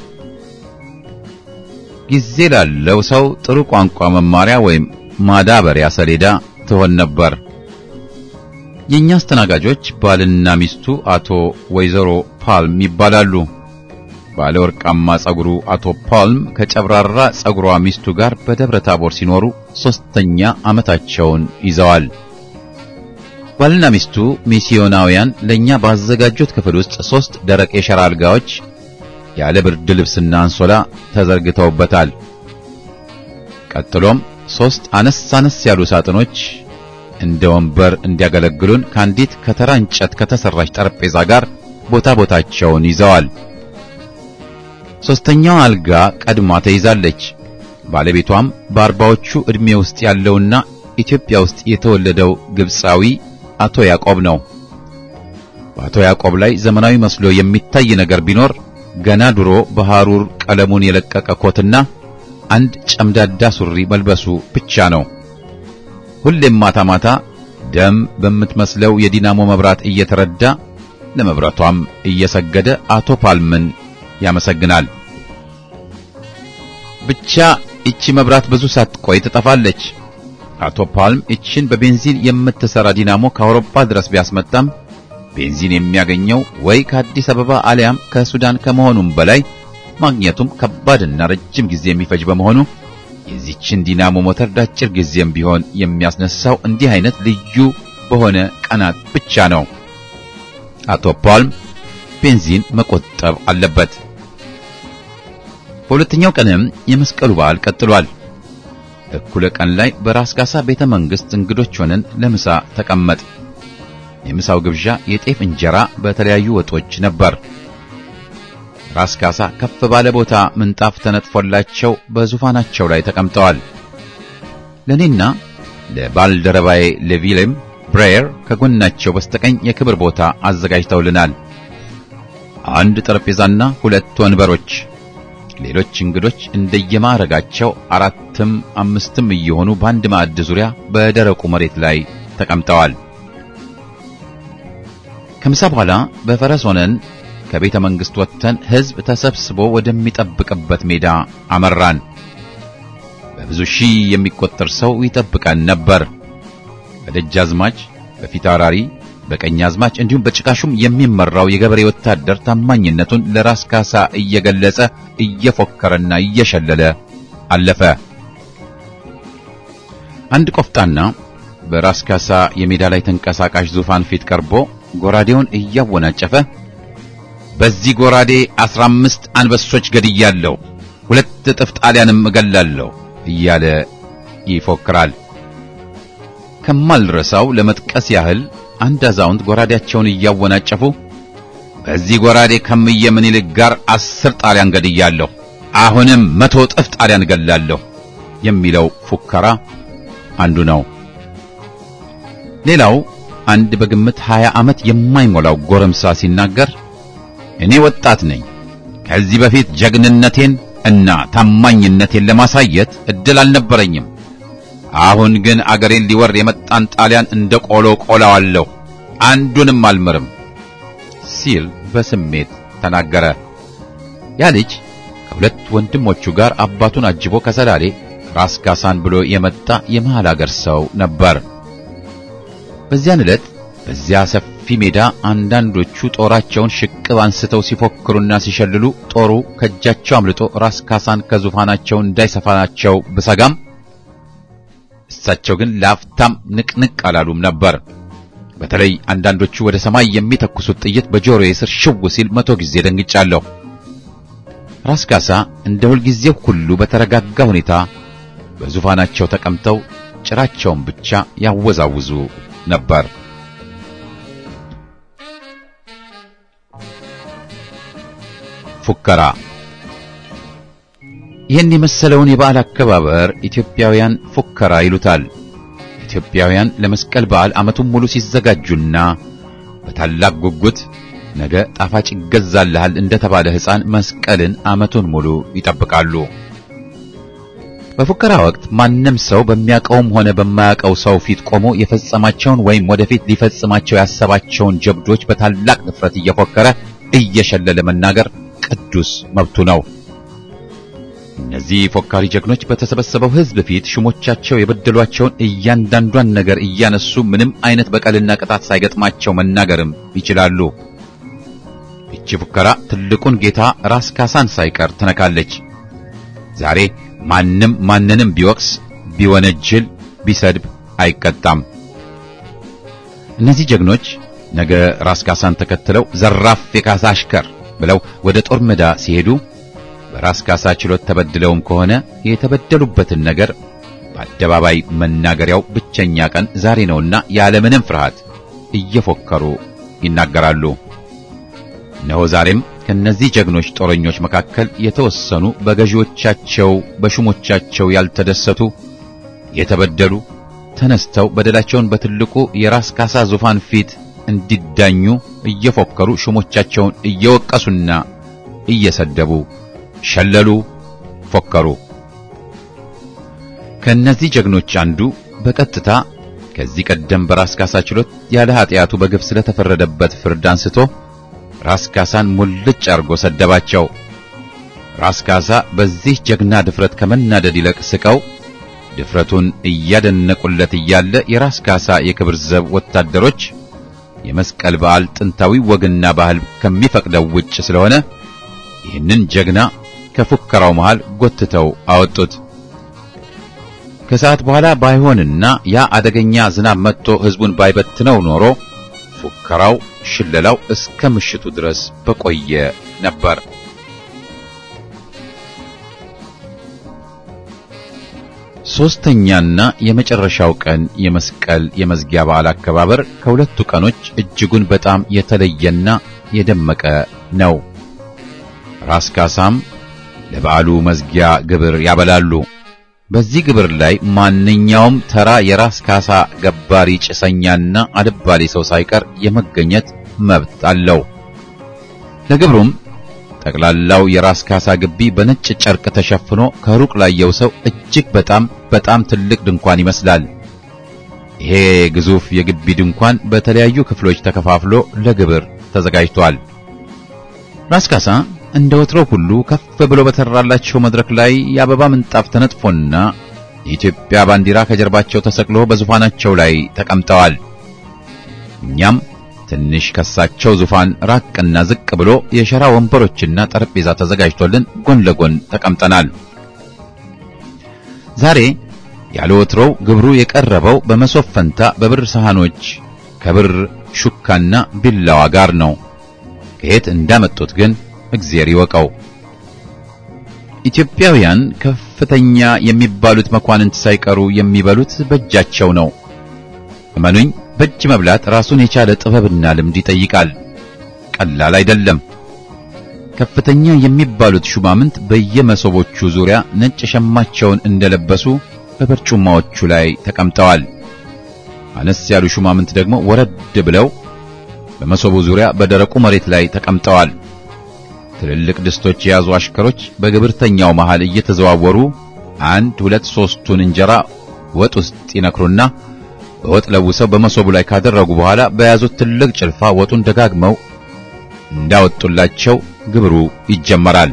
ጊዜ ላለው ሰው ጥሩ ቋንቋ መማሪያ ወይም ማዳበሪያ ሰሌዳ ትሆን ነበር። የኛ አስተናጋጆች ባልና ሚስቱ አቶ ወይዘሮ ፓልም ይባላሉ። ባለ ወርቃማ ጸጉሩ አቶ ፓልም ከጨብራራ ጸጉሯ ሚስቱ ጋር በደብረ ታቦር ሲኖሩ ሶስተኛ ዓመታቸውን ይዘዋል። ባልና ሚስቱ ሚስዮናውያን ለኛ ባዘጋጁት ክፍል ውስጥ ሶስት ደረቅ የሸራ አልጋዎች ያለ ብርድ ልብስና አንሶላ ተዘርግተውበታል። ቀጥሎም ሶስት አነስ አነስ ያሉ ሳጥኖች እንደ ወንበር እንዲያገለግሉን ከአንዲት ከተራ እንጨት ከተሰራች ጠረጴዛ ጋር ቦታ ቦታቸውን ይዘዋል። ሶስተኛው አልጋ ቀድማ ተይዛለች። ባለቤቷም በአርባዎቹ ዕድሜ ውስጥ ያለውና ኢትዮጵያ ውስጥ የተወለደው ግብፃዊ አቶ ያዕቆብ ነው። በአቶ ያዕቆብ ላይ ዘመናዊ መስሎ የሚታይ ነገር ቢኖር ገና ድሮ በሐሩር ቀለሙን የለቀቀ ኮትና አንድ ጨምዳዳ ሱሪ መልበሱ ብቻ ነው። ሁሌም ማታ ማታ ደም በምትመስለው የዲናሞ መብራት እየተረዳ ለመብራቷም እየሰገደ አቶ ፓልምን ያመሰግናል። ብቻ እቺ መብራት ብዙ ሳትቆይ ትጠፋለች። አቶ ፓልም እቺን በቤንዚን የምትሰራ ዲናሞ ከአውሮፓ ድረስ ቢያስመጣም ቤንዚን የሚያገኘው ወይ ከአዲስ አበባ አሊያም ከሱዳን ከመሆኑም በላይ ማግኘቱም ከባድና ረጅም ጊዜ የሚፈጅ በመሆኑ የዚችን ዲናሞ ሞተር ዳጭር ጊዜም ቢሆን የሚያስነሳው እንዲህ አይነት ልዩ በሆነ ቀናት ብቻ ነው። አቶ ፓልም ቤንዚን መቆጠብ አለበት። በሁለተኛው ቀንም የመስቀሉ በዓል ቀጥሏል። እኩለ ቀን ላይ በራስ ካሳ ቤተ መንግሥት እንግዶች ሆነን ለምሳ ተቀመጥ። የምሳው ግብዣ የጤፍ እንጀራ በተለያዩ ወጦች ነበር። ራስ ካሳ ከፍ ባለ ቦታ ምንጣፍ ተነጥፎላቸው በዙፋናቸው ላይ ተቀምጠዋል። ለኔና ለባልደረባዬ ለቪሌም ብሬየር ከጎናቸው በስተቀኝ የክብር ቦታ አዘጋጅተውልናል። አንድ ጠረጴዛና ሁለት ወንበሮች። ሌሎች እንግዶች እንደየማዕረጋቸው አራትም አምስትም እየሆኑ በአንድ ማዕድ ዙሪያ በደረቁ መሬት ላይ ተቀምጠዋል። ከምሳ በኋላ በፈረስ ሆነን ከቤተ መንግሥት ወጥተን ሕዝብ ተሰብስቦ ወደሚጠብቅበት ሜዳ አመራን። በብዙ ሺህ የሚቆጠር ሰው ይጠብቀን ነበር። በደጃዝማች፣ በፊታውራሪ፣ በቀኛዝማች እንዲሁም በጭቃሹም የሚመራው የገበሬ ወታደር ታማኝነቱን ለራስ ካሳ እየገለጸ እየፎከረና እየሸለለ አለፈ። አንድ ቆፍጣና በራስ ካሳ የሜዳ ላይ ተንቀሳቃሽ ዙፋን ፊት ቀርቦ ጎራዴውን እያወናጨፈ በዚህ ጎራዴ አስራ አምስት አንበሶች ገድያለሁ፣ ሁለት እጥፍ ጣሊያንም እገላለሁ እያለ ይፎክራል። ከማልረሳው ለመጥቀስ ያህል አንድ አዛውንት ጎራዴያቸውን እያወናጨፉ በዚህ ጎራዴ ከምየ ምኒልክ ጋር አስር ጣሊያን ገድያለሁ፣ አሁንም መቶ እጥፍ ጣሊያን እገላለሁ የሚለው ፉከራ አንዱ ነው። ሌላው አንድ በግምት ሀያ ዓመት የማይሞላው ጎረምሳ ሲናገር እኔ ወጣት ነኝ። ከዚህ በፊት ጀግንነቴን እና ታማኝነቴን ለማሳየት እድል አልነበረኝም። አሁን ግን አገሬን ሊወር የመጣን ጣሊያን እንደ ቆሎ ቆላዋለሁ፣ አንዱንም አልምርም ሲል በስሜት ተናገረ። ያ ልጅ ከሁለት ወንድሞቹ ጋር አባቱን አጅቦ ከሰላሌ ራስ ካሳን ብሎ የመጣ የመሃል አገር ሰው ነበር። በዚያን ዕለት በዚያ ሰፊ ሜዳ አንዳንዶቹ ጦራቸውን ሽቅብ አንስተው ሲፎክሩና ሲሸልሉ ጦሩ ከእጃቸው አምልጦ ራስ ካሳን ከዙፋናቸው እንዳይሰፋናቸው ብሰጋም እሳቸው ግን ለአፍታም ንቅንቅ አላሉም ነበር። በተለይ አንዳንዶቹ ወደ ሰማይ የሚተኩሱት ጥይት በጆሮዬ ስር ሽው ሲል መቶ ጊዜ ደንግጫለሁ። ራስ ካሳ እንደ ሁልጊዜው ሁሉ በተረጋጋ ሁኔታ በዙፋናቸው ተቀምጠው ጭራቸውን ብቻ ያወዛውዙ ነበር። ፉከራ ይህን የመሰለውን የበዓል አከባበር ኢትዮጵያውያን ፉከራ ይሉታል። ኢትዮጵያውያን ለመስቀል በዓል ዓመቱን ሙሉ ሲዘጋጁና በታላቅ ጉጉት ነገ ጣፋጭ ይገዛልሃል እንደተባለ ሕፃን መስቀልን ዓመቱን ሙሉ ይጠብቃሉ። በፉከራ ወቅት ማንም ሰው በሚያውቀውም ሆነ በማያውቀው ሰው ፊት ቆሞ የፈጸማቸውን ወይም ወደፊት ሊፈጽማቸው ያሰባቸውን ጀብዶች በታላቅ ንፍረት እየፎከረ እየሸለለ መናገር ቅዱስ መብቱ ነው። እነዚህ ፎካሪ ጀግኖች በተሰበሰበው ሕዝብ ፊት ሹሞቻቸው የበደሏቸውን እያንዳንዷን ነገር እያነሱ ምንም አይነት በቀልና ቅጣት ሳይገጥማቸው መናገርም ይችላሉ። ይቺ ፉከራ ትልቁን ጌታ ራስ ካሳን ሳይቀር ትነካለች። ዛሬ ማንም ማንንም ቢወቅስ፣ ቢወነጅል፣ ቢሰድብ አይቀጣም። እነዚህ ጀግኖች ነገ ራስ ካሳን ተከትለው ዘራፍ የካሳ አሽከር ብለው ወደ ጦር ሜዳ ሲሄዱ በራስ ካሳ ችሎት ተበድለውም ከሆነ የተበደሉበትን ነገር በአደባባይ መናገሪያው ብቸኛ ቀን ዛሬ ነውና ያለምንም ፍርሃት እየፎከሩ ይናገራሉ። እነሆ ዛሬም ከነዚህ ጀግኖች ጦረኞች መካከል የተወሰኑ በገዢዎቻቸው በሹሞቻቸው ያልተደሰቱ የተበደሉ ተነስተው በደላቸውን በትልቁ የራስ ካሳ ዙፋን ፊት እንዲዳኙ እየፎከሩ ሹሞቻቸውን እየወቀሱና እየሰደቡ ሸለሉ፣ ፎከሩ። ከእነዚህ ጀግኖች አንዱ በቀጥታ ከዚህ ቀደም በራስ ካሳ ችሎት ያለ ኃጢአቱ በግፍ ስለተፈረደበት ፍርድ አንስቶ ራስ ካሳን ሙልጭ አርጎ ሰደባቸው። ራስ ካሳ በዚህ ጀግና ድፍረት ከመናደድ ይልቅ ስቀው ድፍረቱን እያደነቁለት እያለ የራስ ካሳ የክብር ዘብ ወታደሮች የመስቀል በዓል ጥንታዊ ወግና ባህል ከሚፈቅደው ውጭ ስለሆነ ይህንን ጀግና ከፉከራው መሃል ጎትተው አወጡት። ከሰዓት በኋላ ባይሆንና ያ አደገኛ ዝናብ መጥቶ ሕዝቡን ባይበትነው ኖሮ ፉከራው፣ ሽለላው እስከ ምሽቱ ድረስ በቆየ ነበር። ሦስተኛና የመጨረሻው ቀን የመስቀል የመዝጊያ በዓል አከባበር ከሁለቱ ቀኖች እጅጉን በጣም የተለየና የደመቀ ነው። ራስ ካሳም ለበዓሉ መዝጊያ ግብር ያበላሉ። በዚህ ግብር ላይ ማንኛውም ተራ የራስ ካሳ ገባሪ ጭሰኛና አልባሌ ሰው ሳይቀር የመገኘት መብት አለው። ለግብሩም ጠቅላላው የራስ ካሳ ግቢ በነጭ ጨርቅ ተሸፍኖ ከሩቅ ላየው ሰው እጅግ በጣም በጣም ትልቅ ድንኳን ይመስላል። ይሄ ግዙፍ የግቢ ድንኳን በተለያዩ ክፍሎች ተከፋፍሎ ለግብር ተዘጋጅቷል። ራስ ካሳ እንደ ወትሮ ሁሉ ከፍ ብሎ በተራላቸው መድረክ ላይ የአበባ ምንጣፍ ተነጥፎና የኢትዮጵያ ባንዲራ ከጀርባቸው ተሰቅሎ በዙፋናቸው ላይ ተቀምጠዋል። እኛም ትንሽ ከሳቸው ዙፋን ራቅና ዝቅ ብሎ የሸራ ወንበሮችና ጠረጴዛ ተዘጋጅቶልን ጎን ለጎን ተቀምጠናል። ዛሬ ያለ ወትሮው ግብሩ የቀረበው በመሶብ ፈንታ በብር ሰሃኖች ከብር ሹካና ቢላዋ ጋር ነው። ከየት እንዳመጡት ግን እግዚአብሔር ይወቀው። ኢትዮጵያውያን ከፍተኛ የሚባሉት መኳንንት ሳይቀሩ የሚበሉት በእጃቸው ነው። እመኑኝ፣ በእጅ መብላት ራሱን የቻለ ጥበብና ልምድ ይጠይቃል። ቀላል አይደለም። ከፍተኛ የሚባሉት ሹማምንት በየመሶቦቹ ዙሪያ ነጭ ሸማቸውን እንደለበሱ በበርጩማዎቹ ላይ ተቀምጠዋል። አነስ ያሉ ሹማምንት ደግሞ ወረድ ብለው በመሶቡ ዙሪያ በደረቁ መሬት ላይ ተቀምጠዋል። ትልልቅ ድስቶች የያዙ አሽከሮች በግብርተኛው መሃል እየተዘዋወሩ አንድ ሁለት ሶስቱን እንጀራ ወጥ ውስጥ ይነክሩና በወጥ ለውሰው በመሶቡ ላይ ካደረጉ በኋላ በያዙት ትልቅ ጭልፋ ወጡን ደጋግመው እንዳወጡላቸው ግብሩ ይጀመራል።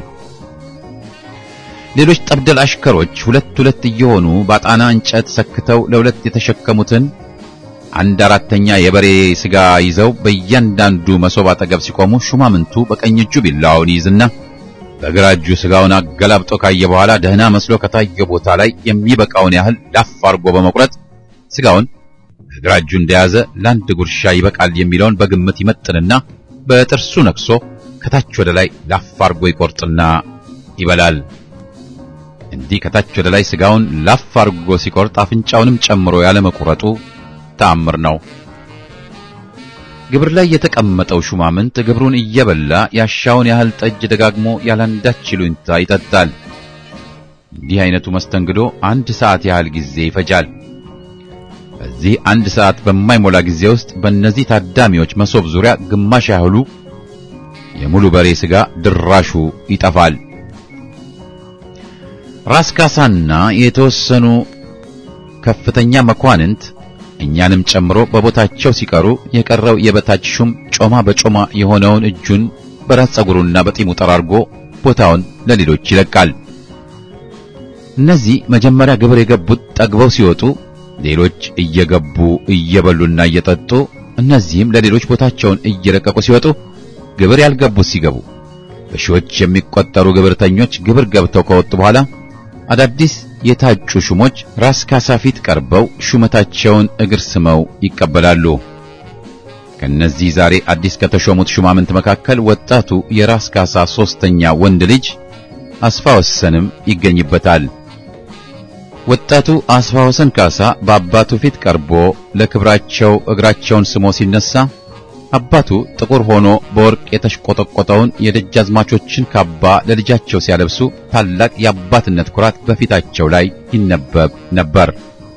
ሌሎች ጠብደል አሽከሮች ሁለት ሁለት እየሆኑ ባጣና እንጨት ሰክተው ለሁለት የተሸከሙትን አንድ አራተኛ የበሬ ስጋ ይዘው በእያንዳንዱ መሶብ አጠገብ ሲቆሙ ሹማምንቱ በቀኝ እጁ ቢላዋውን ይይዝና በግራ እጁ ስጋውን አገላብጦ ካየ በኋላ ደህና መስሎ ከታየ ቦታ ላይ የሚበቃውን ያህል ላፍ አርጎ በመቁረጥ ስጋውን በግራ እጁ እንደያዘ ለአንድ ጉርሻ ይበቃል የሚለውን በግምት ይመጥንና በጥርሱ ነክሶ ከታች ወደ ላይ ላፍ አርጎ ይቆርጥና ይበላል። እንዲህ ከታች ወደ ላይ ስጋውን ላፍ አርጎ ሲቆርጥ አፍንጫውንም ጨምሮ ያለመቁረጡ ተአምር ነው። ግብር ላይ የተቀመጠው ሹማምንት ግብሩን እየበላ ያሻውን ያህል ጠጅ ደጋግሞ ያላንዳች ይሉኝታ ይጠጣል። እንዲህ አይነቱ መስተንግዶ አንድ ሰዓት ያህል ጊዜ ይፈጃል። በዚህ አንድ ሰዓት በማይሞላ ጊዜ ውስጥ በእነዚህ ታዳሚዎች መሶብ ዙሪያ ግማሽ ያህሉ የሙሉ በሬ ስጋ ድራሹ ይጠፋል። ራስ ካሳና የተወሰኑ ከፍተኛ መኳንንት እኛንም ጨምሮ በቦታቸው ሲቀሩ የቀረው የበታች ሹም ጮማ በጮማ የሆነውን እጁን በራስ ጸጉሩና በጢሙ ጠራርጎ ቦታውን ለሌሎች ይለቃል። እነዚህ መጀመሪያ ግብር የገቡት ጠግበው ሲወጡ፣ ሌሎች እየገቡ እየበሉና እየጠጡ፣ እነዚህም ለሌሎች ቦታቸውን እየለቀቁ ሲወጡ፣ ግብር ያልገቡት ሲገቡ፣ በሺዎች የሚቆጠሩ ግብርተኞች ግብር ገብተው ከወጡ በኋላ አዳዲስ የታጩ ሹሞች ራስ ካሳ ፊት ቀርበው ሹመታቸውን እግር ስመው ይቀበላሉ። ከነዚህ ዛሬ አዲስ ከተሾሙት ሹማምንት መካከል ወጣቱ የራስ ካሳ ሶስተኛ ወንድ ልጅ አስፋ ወሰንም ይገኝበታል። ወጣቱ አስፋ ወሰን ካሳ በአባቱ ፊት ቀርቦ ለክብራቸው እግራቸውን ስሞ ሲነሳ አባቱ ጥቁር ሆኖ በወርቅ የተሽቆጠቆጠውን የደጃዝማቾችን ካባ ለልጃቸው ሲያለብሱ ታላቅ የአባትነት ኩራት በፊታቸው ላይ ይነበብ ነበር።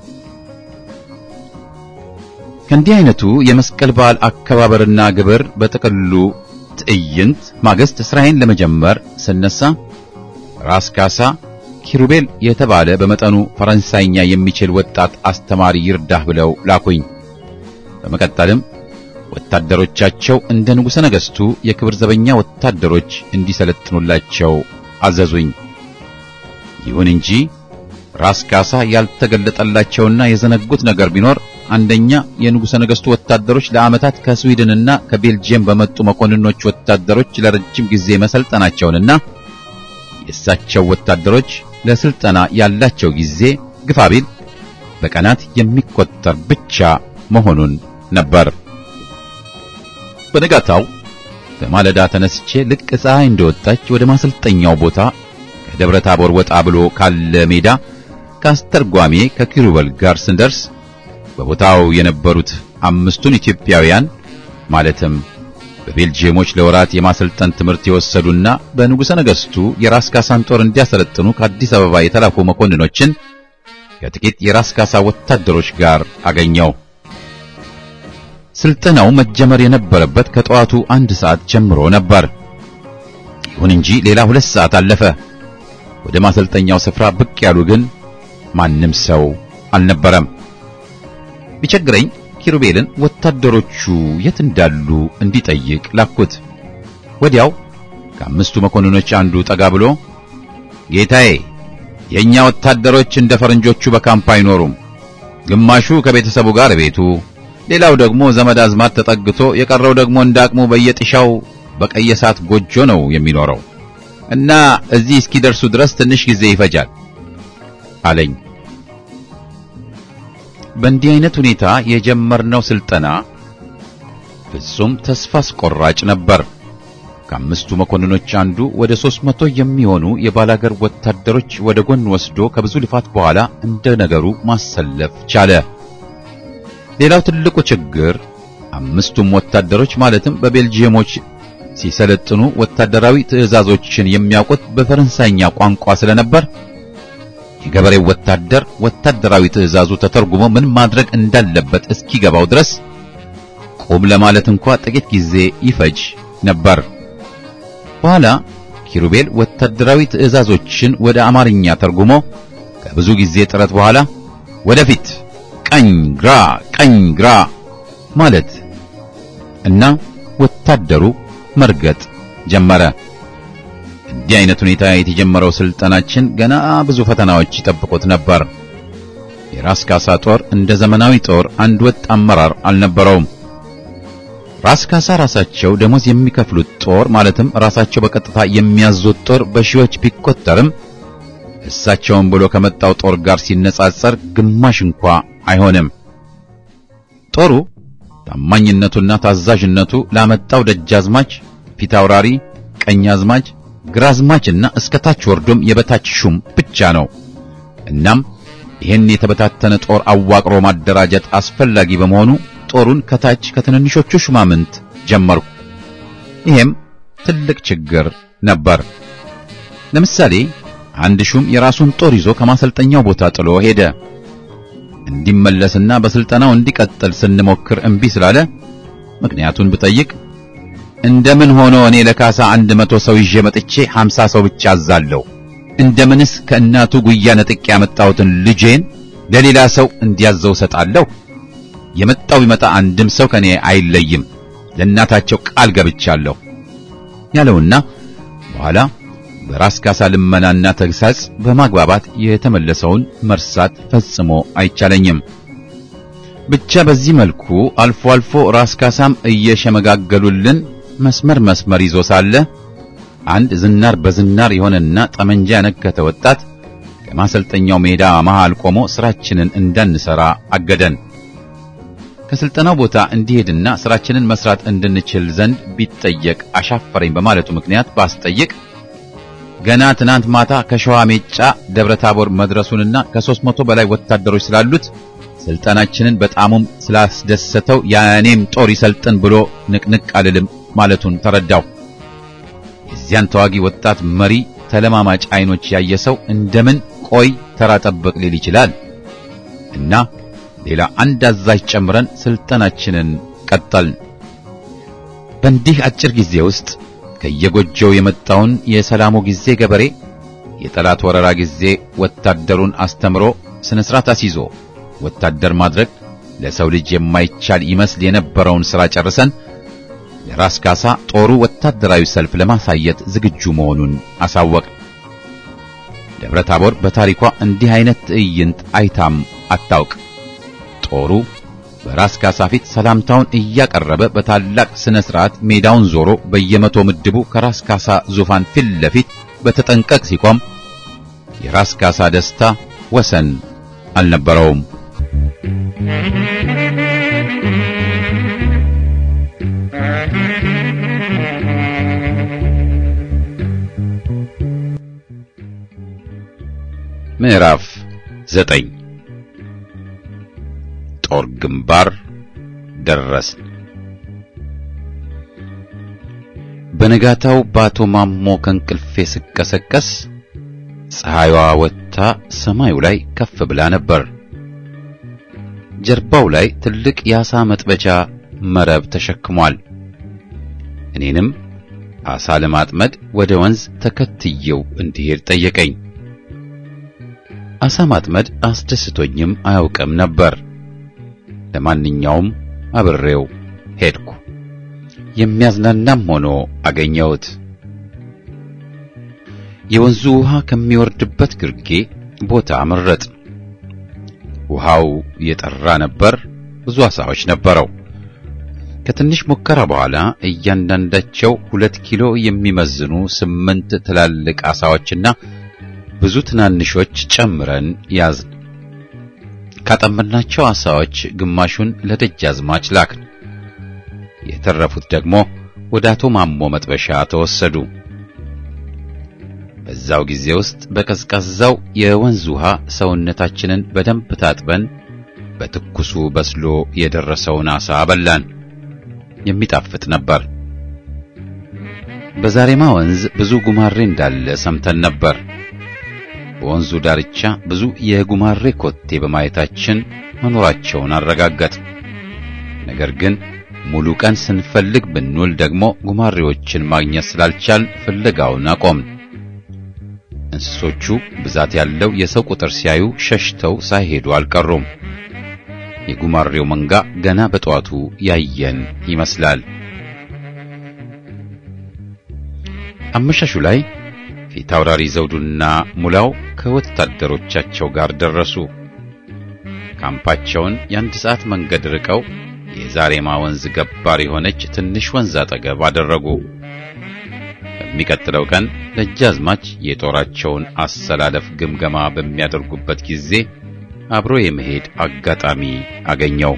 ከእንዲህ አይነቱ የመስቀል በዓል አከባበርና ግብር በጥቅሉ ትዕይንት ማግስት ስራዬን ለመጀመር ስነሳ ራስ ካሳ ኪሩቤል የተባለ በመጠኑ ፈረንሳይኛ የሚችል ወጣት አስተማሪ ይርዳህ ብለው ላኩኝ። በመቀጠልም ወታደሮቻቸው እንደ ንጉሠ ነገሥቱ የክብር ዘበኛ ወታደሮች እንዲሰለጥኑላቸው አዘዙኝ። ይሁን እንጂ ራስ ካሳ ያልተገለጠላቸውና የዘነጉት ነገር ቢኖር አንደኛ የንጉሠ ነገሥቱ ወታደሮች ለዓመታት ከስዊድንና ከቤልጅየም በመጡ መኮንኖች ወታደሮች ለረጅም ጊዜ መሰልጠናቸውንና የእሳቸው ወታደሮች ለስልጠና ያላቸው ጊዜ ግፋቢል በቀናት የሚቆጠር ብቻ መሆኑን ነበር። በነጋታው በማለዳ ተነስቼ ልቅ ፀሐይ እንደወጣች ወደ ማሰልጠኛው ቦታ ከደብረ ታቦር ወጣ ብሎ ካለ ሜዳ ከአስተርጓሜ ከኪሩበል ጋር ስንደርስ በቦታው የነበሩት አምስቱን ኢትዮጵያውያን ማለትም በቤልጂየሞች ለወራት የማሰልጠን ትምህርት የወሰዱና በንጉሠ ነገሥቱ የራስ ካሳን ጦር እንዲያሰለጥኑ ከአዲስ አበባ የተላኩ መኮንኖችን ከጥቂት የራስ ካሳ ወታደሮች ጋር አገኘው። ስልጠናው መጀመር የነበረበት ከጠዋቱ አንድ ሰዓት ጀምሮ ነበር። ይሁን እንጂ ሌላ ሁለት ሰዓት አለፈ። ወደ ማሰልጠኛው ስፍራ ብቅ ያሉ ግን ማንም ሰው አልነበረም። ቢቸግረኝ ኪሩቤልን ወታደሮቹ የት እንዳሉ እንዲጠይቅ ላኩት። ወዲያው ከአምስቱ መኮንኖች አንዱ ጠጋ ብሎ ጌታዬ፣ የእኛ ወታደሮች እንደ ፈረንጆቹ በካምፕ አይኖሩም። ግማሹ ከቤተሰቡ ጋር ቤቱ ሌላው ደግሞ ዘመድ አዝማድ ተጠግቶ የቀረው ደግሞ እንዳቅሙ በየጥሻው በቀየሳት ጎጆ ነው የሚኖረው እና እዚህ እስኪደርሱ ድረስ ትንሽ ጊዜ ይፈጃል አለኝ። በእንዲህ አይነት ሁኔታ የጀመርነው ስልጠና ፍጹም ተስፋ አስቆራጭ ነበር። ከአምስቱ መኮንኖች አንዱ ወደ ሦስት መቶ የሚሆኑ የባላገር ወታደሮች ወደ ጎን ወስዶ ከብዙ ልፋት በኋላ እንደ ነገሩ ማሰለፍ ቻለ። ሌላው ትልቁ ችግር አምስቱም ወታደሮች ማለትም በቤልጂየሞች ሲሰለጥኑ ወታደራዊ ትዕዛዞችን የሚያውቁት በፈረንሳይኛ ቋንቋ ስለነበር የገበሬው ወታደር ወታደራዊ ትዕዛዙ ተተርጉሞ ምን ማድረግ እንዳለበት እስኪገባው ድረስ ቁም ለማለት እንኳ ጥቂት ጊዜ ይፈጅ ነበር። በኋላ ኪሩቤል ወታደራዊ ትዕዛዞችን ወደ አማርኛ ተርጉሞ ከብዙ ጊዜ ጥረት በኋላ ወደፊት፣ ቀኝ ግራ፣ ቀኝ ግራ ማለት እና ወታደሩ መርገጥ ጀመረ። እንዲህ አይነት ሁኔታ የተጀመረው ስልጠናችን ገና ብዙ ፈተናዎች ይጠብቁት ነበር። የራስ ካሳ ጦር እንደ ዘመናዊ ጦር አንድ ወጥ አመራር አልነበረውም። ራስ ካሳ ራሳቸው ደሞዝ የሚከፍሉት ጦር ማለትም ራሳቸው በቀጥታ የሚያዙት ጦር በሺዎች ቢቆጠርም እሳቸውን ብሎ ከመጣው ጦር ጋር ሲነጻጸር ግማሽ እንኳ አይሆንም። ጦሩ ታማኝነቱና ታዛዥነቱ ላመጣው ደጃዝማች፣ ፊታውራሪ፣ ቀኛዝማች፣ ግራዝማችና እስከ ታች ወርዶም የበታች ሹም ብቻ ነው። እናም ይህን የተበታተነ ጦር አዋቅሮ ማደራጀት አስፈላጊ በመሆኑ ጦሩን ከታች ከትንንሾቹ ሹማምንት ጀመርኩ። ይሄም ትልቅ ችግር ነበር። ለምሳሌ አንድ ሹም የራሱን ጦር ይዞ ከማሰልጠኛው ቦታ ጥሎ ሄደ። እንዲመለስና በስልጠናው እንዲቀጥል ስንሞክር እምቢ ስላለ ምክንያቱን ብጠይቅ እንደምን ሆኖ እኔ ለካሳ አንድ መቶ ሰው ይዤ መጥቼ ሀምሳ ሰው ብቻ አዛለሁ? እንደምንስ ከእናቱ ጉያ ነጥቄ ያመጣሁትን ልጄን ለሌላ ሰው እንዲያዘው ሰጣለሁ? የመጣው ቢመጣ አንድም ሰው ከኔ አይለይም፣ ለእናታቸው ቃል ገብቻለሁ ያለውና በኋላ በራስ ካሳ ልመናና ተግሳጽ በማግባባት የተመለሰውን መርሳት ፈጽሞ አይቻለኝም። ብቻ በዚህ መልኩ አልፎ አልፎ ራስ ካሳም እየሸመጋገሉልን መስመር መስመር ይዞ ሳለ አንድ ዝናር በዝናር የሆነና ጠመንጃ ያነከተ ወጣት ከማሰልጠኛው ሜዳ መሃል ቆሞ ስራችንን እንዳንሰራ አገደን። ከስልጠናው ቦታ እንዲሄድና ስራችንን መስራት እንድንችል ዘንድ ቢጠየቅ አሻፈረኝ በማለቱ ምክንያት ባስጠይቅ ገና ትናንት ማታ ከሸዋ ሜጫ ደብረ ታቦር መድረሱንና ከሦስት መቶ በላይ ወታደሮች ስላሉት ስልጠናችንን በጣሙም ስላስደሰተው የእኔም ጦር ይሰልጥን ብሎ ንቅንቅ አልልም ማለቱን ተረዳው። የዚያን ተዋጊ ወጣት መሪ ተለማማጭ አይኖች ያየ ሰው እንደምን ቆይ ተራ ጠብቅ ሊል ይችላል? እና ሌላ አንድ አዛዥ ጨምረን ስልጠናችንን ቀጠልን። በእንዲህ አጭር ጊዜ ውስጥ ከየጎጆው የመጣውን የሰላሙ ጊዜ ገበሬ የጠላት ወረራ ጊዜ ወታደሩን አስተምሮ ስነ ስርዓት አስይዞ ወታደር ማድረግ ለሰው ልጅ የማይቻል ይመስል የነበረውን ሥራ ጨርሰን ለራስ ካሳ ጦሩ ወታደራዊ ሰልፍ ለማሳየት ዝግጁ መሆኑን አሳወቅ። ደብረ ታቦር በታሪኳ እንዲህ አይነት ትዕይንት አይታም አታውቅ። ጦሩ በራስ ካሳ ፊት ሰላምታውን እያቀረበ በታላቅ ስነ ስርዓት ሜዳውን ዞሮ በየመቶ ምድቡ ከራስ ካሳ ዙፋን ፊት ለፊት በተጠንቀቅ ሲቆም የራስ ካሳ ደስታ ወሰን አልነበረውም። ምዕራፍ ዘጠኝ ጦር ግንባር ደረስን። በነጋታው በአቶ ማሞ ከእንቅልፌ ስቀሰቀስ ፀሐይዋ ወጥታ ሰማዩ ላይ ከፍ ብላ ነበር። ጀርባው ላይ ትልቅ የዓሣ መጥበጃ መረብ ተሸክሟል። እኔንም ዓሣ ለማጥመድ ወደ ወንዝ ተከትየው እንዲሄድ ጠየቀኝ። ዓሣ ማጥመድ አስደስቶኝም አያውቅም ነበር። ለማንኛውም አብሬው ሄድኩ። የሚያዝናናም ሆኖ አገኘሁት። የወንዙ ውሃ ከሚወርድበት ግርጌ ቦታ መረጥ። ውሃው የጠራ ነበር። ብዙ ዓሣዎች ነበረው። ከትንሽ ሙከራ በኋላ እያንዳንዳቸው ሁለት ኪሎ የሚመዝኑ ስምንት ትላልቅ ዓሣዎችና ብዙ ትናንሾች ጨምረን ያዝን። ካጠመድናቸው ዓሣዎች ግማሹን ለደጃዝማች ላክን። የተረፉት ደግሞ ወደ አቶ ማሞ መጥበሻ ተወሰዱ። በዛው ጊዜ ውስጥ በቀዝቃዛው የወንዝ ውሃ ሰውነታችንን በደንብ ታጥበን በትኩሱ በስሎ የደረሰውን ዓሣ በላን። የሚጣፍጥ ነበር። በዛሬማ ወንዝ ብዙ ጉማሬ እንዳለ ሰምተን ነበር። በወንዙ ዳርቻ ብዙ የጉማሬ ኮቴ በማየታችን መኖራቸውን አረጋገጥ። ነገር ግን ሙሉ ቀን ስንፈልግ ብንውል ደግሞ ጉማሬዎችን ማግኘት ስላልቻል ፍለጋውን አቆምን። እንስሶቹ ብዛት ያለው የሰው ቁጥር ሲያዩ ሸሽተው ሳይሄዱ አልቀሩም። የጉማሬው መንጋ ገና በጠዋቱ ያየን ይመስላል። አመሻሹ ላይ ፊት አውራሪ ዘውዱና ሙላው ከወታደሮቻቸው ጋር ደረሱ። ካምፓቸውን የአንድ ሰዓት መንገድ ርቀው የዛሬማ ወንዝ ገባር የሆነች ትንሽ ወንዝ አጠገብ አደረጉ። በሚቀጥለው ቀን ደጃዝማች የጦራቸውን አሰላለፍ ግምገማ በሚያደርጉበት ጊዜ አብሮ የመሄድ አጋጣሚ አገኘው።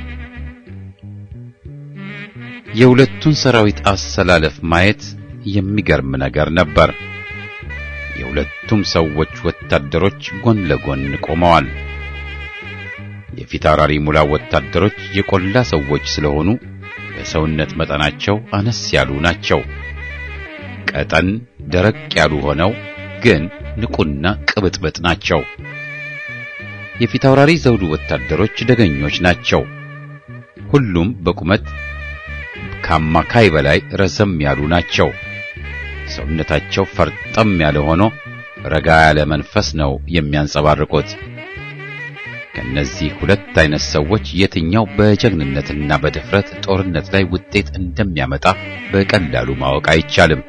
የሁለቱን ሰራዊት አሰላለፍ ማየት የሚገርም ነገር ነበር። የሁለቱም ሰዎች ወታደሮች ጎን ለጎን ቆመዋል። የፊት አውራሪ ሙላ ወታደሮች የቆላ ሰዎች ስለሆኑ በሰውነት መጠናቸው አነስ ያሉ ናቸው። ቀጠን ደረቅ ያሉ ሆነው ግን ንቁና ቅብጥብጥ ናቸው። የፊት አውራሪ ዘውዱ ወታደሮች ደገኞች ናቸው። ሁሉም በቁመት ከአማካይ በላይ ረዘም ያሉ ናቸው። ሰውነታቸው ፈርጠም ያለ ሆኖ ረጋ ያለ መንፈስ ነው የሚያንጸባርቁት። ከነዚህ ሁለት አይነት ሰዎች የትኛው በጀግንነትና በድፍረት ጦርነት ላይ ውጤት እንደሚያመጣ በቀላሉ ማወቅ አይቻልም።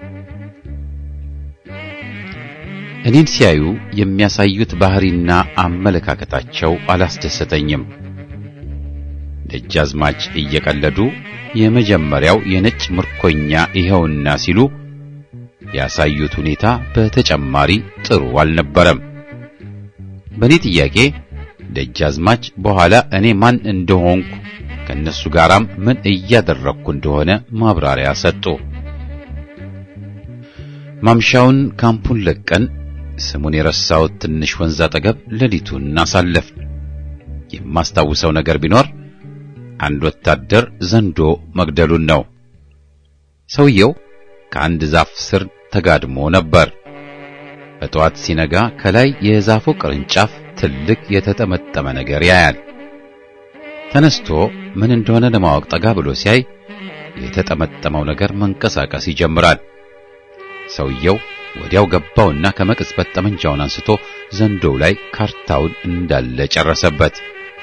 እኔን ሲያዩ የሚያሳዩት ባህሪና አመለካከታቸው አላስደሰተኝም። ደጃዝማች እየቀለዱ የመጀመሪያው የነጭ ምርኮኛ ይኸውና ሲሉ ያሳዩት ሁኔታ በተጨማሪ ጥሩ አልነበረም። በእኔ ጥያቄ ደጃዝማች በኋላ እኔ ማን እንደሆንኩ ከነሱ ጋራም ምን እያደረግኩ እንደሆነ ማብራሪያ ሰጡ። ማምሻውን ካምፑን ለቀን ስሙን የረሳሁት ትንሽ ወንዝ አጠገብ ሌሊቱን አሳለፍን። የማስታውሰው ነገር ቢኖር አንድ ወታደር ዘንዶ መግደሉን ነው። ሰውየው ከአንድ ዛፍ ስር ተጋድሞ ነበር። በጠዋት ሲነጋ ከላይ የዛፉ ቅርንጫፍ ትልቅ የተጠመጠመ ነገር ያያል። ተነስቶ ምን እንደሆነ ለማወቅ ጠጋ ብሎ ሲያይ የተጠመጠመው ነገር መንቀሳቀስ ይጀምራል። ሰውየው ወዲያው ገባውና ከመቅጽበት ጠመንጃውን አንስቶ ዘንዶው ላይ ካርታውን እንዳለ ጨረሰበት።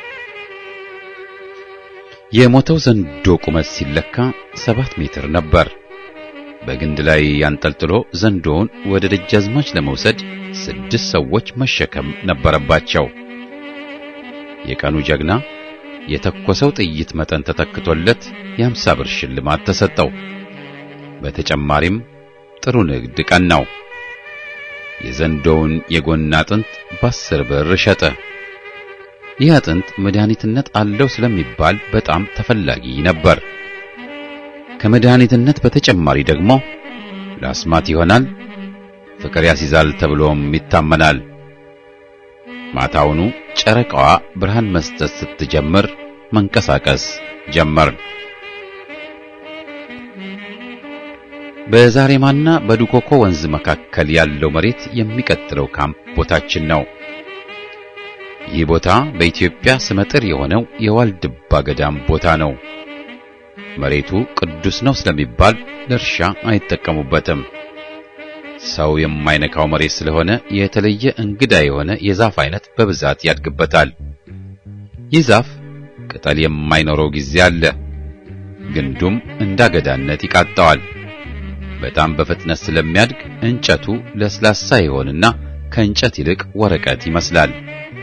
የሞተው ዘንዶ ቁመት ሲለካ ሰባት ሜትር ነበር። በግንድ ላይ ያንጠልጥሎ ዘንዶውን ወደ ደጃዝማች ለመውሰድ ስድስት ሰዎች መሸከም ነበረባቸው። የቀኑ ጀግና የተኮሰው ጥይት መጠን ተተክቶለት የአምሳ ብር ሽልማት ተሰጠው። በተጨማሪም ጥሩ ንግድ ቀን ነው። የዘንዶውን የጎን አጥንት በአስር ብር ሸጠ። ይህ አጥንት መድኃኒትነት አለው ስለሚባል በጣም ተፈላጊ ነበር። ከመድኃኒትነት በተጨማሪ ደግሞ ለአስማት ይሆናል፣ ፍቅር ያስይዛል ተብሎም ይታመናል። ማታውኑ ጨረቃዋ ብርሃን መስጠት ስትጀምር መንቀሳቀስ ጀመርን። በዛሬማና በዱኮኮ ወንዝ መካከል ያለው መሬት የሚቀጥለው ካምፕ ቦታችን ነው። ይህ ቦታ በኢትዮጵያ ስመጥር የሆነው የዋልድባ ገዳም ቦታ ነው። መሬቱ ቅዱስ ነው ስለሚባል ለእርሻ አይጠቀሙበትም። ሰው የማይነካው መሬት ስለሆነ የተለየ እንግዳ የሆነ የዛፍ አይነት በብዛት ያድግበታል። ይህ ዛፍ ቅጠል የማይኖረው ጊዜ አለ። ግንዱም እንዳገዳነት ይቃጣዋል። በጣም በፍጥነት ስለሚያድግ እንጨቱ ለስላሳ ይሆንና ከእንጨት ይልቅ ወረቀት ይመስላል።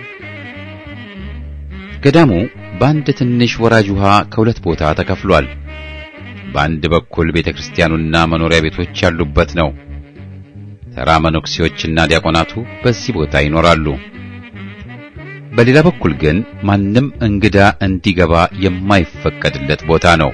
ገዳሙ በአንድ ትንሽ ወራጅ ውሃ ከሁለት ቦታ ተከፍሏል። በአንድ በኩል ቤተክርስቲያኑና መኖሪያ ቤቶች ያሉበት ነው። ተራ መነኩሴዎችና ዲያቆናቱ በዚህ ቦታ ይኖራሉ። በሌላ በኩል ግን ማንም እንግዳ እንዲገባ የማይፈቀድለት ቦታ ነው።